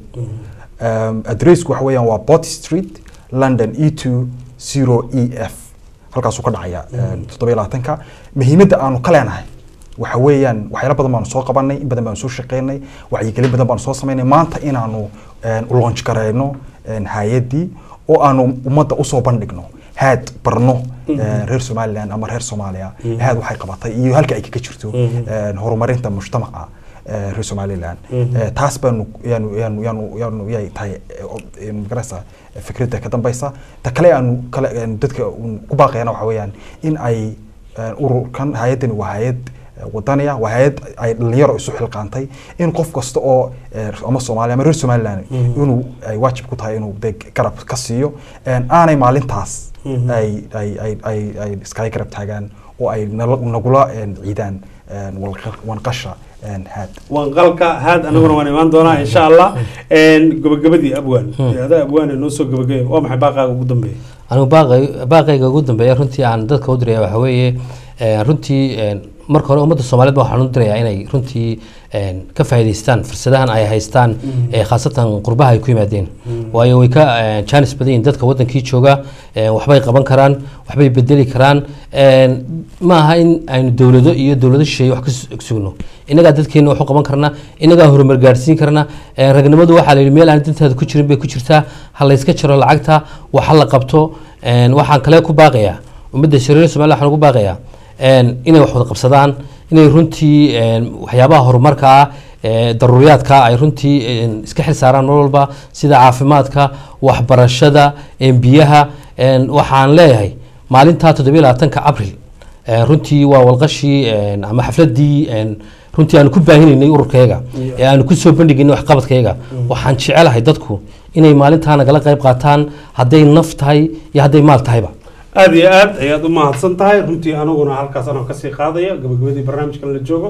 Um, adressku waxa weeyaan waa Bot Street London E2 0 EF halkaasuu ka dhacaya Mhm. toddobiyo labaatanka muhiimadda aanu ka leenahay waxa weeyaan waxyaalo badan baanu soo qabanay in badan baanu soo shaqeynay wacyigelin badan baanu soo samaynay maanta inaanu en, u launch gareyno en, hay-addii oo aanu ummadda usoo bandhigno haad barno Mhm. en, reer somaliland ama reer soomaaliya Mhm. haad waxay qabatay iyo halka ay kaga jirto Mhm. en, horumarinta mujtamaca eh, reer somaliland Mhm. Eh, taas baanu yaanu yaanu yaanu yaanu yay tahay eh, o- eh, magaraysa eh, fikradda ka dambaysa ta kale aanu kale en, dadka uun ku baaqayana waxa weeyaan in ay en, ururkan hay-addani waa hay-ad eh, wadaniya waa hay-ad ay dhalinyaro isu xilqaantay in qof kasta oo eh, ama soomaaliya ama reer somaliland Mhm. inuu ay waajib ku tahay inuu de garab ka siiyo En, aanay maalintaas Mhm. ay ay ay ay ay iskaga garab taagaan oo ay nala- nagula en, ciidaan en, walqa- wanqasha en, haad wanqalka haad anaguna waan imaan doonaa insha allah Een, gabagabadii abwaan ada abwaan ee noo soo gabagabay waa maxay baaqaaga ugu dambeeya anigu baaqay baaqayga ugu dambeeya runtii aan dadka u diraya waxa weeye eh, runtii eh, marka hore ummadda soomaaliyeed baa waxaan u dirayaa inay runtii eh, ka faa'iidaystaan fursadahan ay haystaan Mhm. eh, khaasatan qurbaha ay ku yimaadeen Mhm. waayo way ka eh, jaanis badan yihiin dadka wadankii jooga eh, waxbay qaban karaan waxbay bedeli karaan Eh, ma aha in aynu dowlado iyo dowlado shisheeye wax ka su- sugno innagaa dadkeena wax u qaban karnaa innagaa horumar gaadhsiin karnaa Eh, ragnimadu waxaa la yidhi meel aan dantaada ku jirin bay ku jirtaa ha layska jaro lacagta wax ha la qabto Eh, waxaan kale ku baaqayaa ummadda shariir somaliya waxaan ugu baaqayaa en, inay wax wada qabsadaan inay runtii en, waxyaabaha horumarka ah ee daruuriyaadka ay runtii en, iska xil saaraan mar walba sida caafimaadka waxbarashada en, biyaha en, waxaan leeyahay maalintaa toddobiyo labaatanka abril en, runtii waa walqashii en, ama xafladii en, runtii aanu ku baahinaynay ururkayga ee aanu kusoo bandhigaynay waxqabadkayga waxaan jecelahay dadku inay maalintaa nagala qayb qaataan hadday naf tahay iyo hadday maal tahayba aada iyo aad ayaad u mahadsan tahay runtii aniguna halkaas anoo kasii qaadaya gabagabadii barnaamijkan la joogo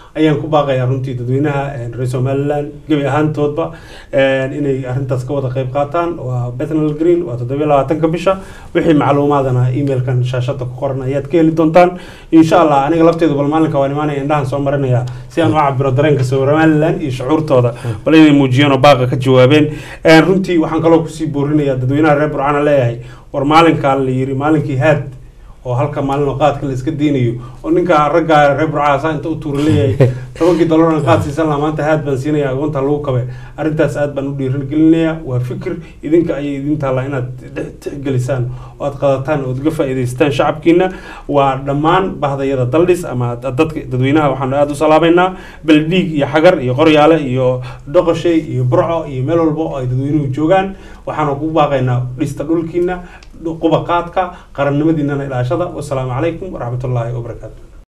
ayaan ku baaqayaa runtii dadweynaha een, reer somaliland gebi ahaantoodba een, inay arrintaas ka wada qayb qaataan waa bethnal green waa toddobiyo labaatanka bisha wixii macluumaadana emailkan shaashada ku qoran ayaad ka heli doontaan insha allah aniga lafteedu bal maalinka waan imaanaya indhahan soo marinaya si aan u cabiro dareenka somaliland iyo shucuurtooda bal inay muujiyeen oo baaqa ka jawaabeen Een, runtii waxaan kaloo kusii boorinayaa dadweynaha reer burcana leeyahay war maalinkaa la yiri maalinkii haad oo halka maalin oo qaadka la iska deynayo oo ninka ragga reer burcaasa inta u tuura leeyahay tobankii dolaran qaad siisan lahaa maanta haad baan siinaya agoonta lagu kabe arrintaas aad baan u dhiirigelinayaa waa fikir idinka ayay idin taallaa inaad dhex- tixgelisaan oo aad qadataan ood uga faa'iidaystaan shacabkiina waa dhammaan bahdayada daldhis ama dad- dadka dadweynaha waxaanu aada u salaameynaa beldhiig iyo xagar iyo qoryaale iyo dhoqoshay iyo burco iyo meel walba oo ay dadweynuhu joogaan waxaanu ku baaqaynaa dhista dhulkiina quba qaadka qarannimadiinana ilaashada wasalaamu calaykum waraxmatullaahi wabarakaatu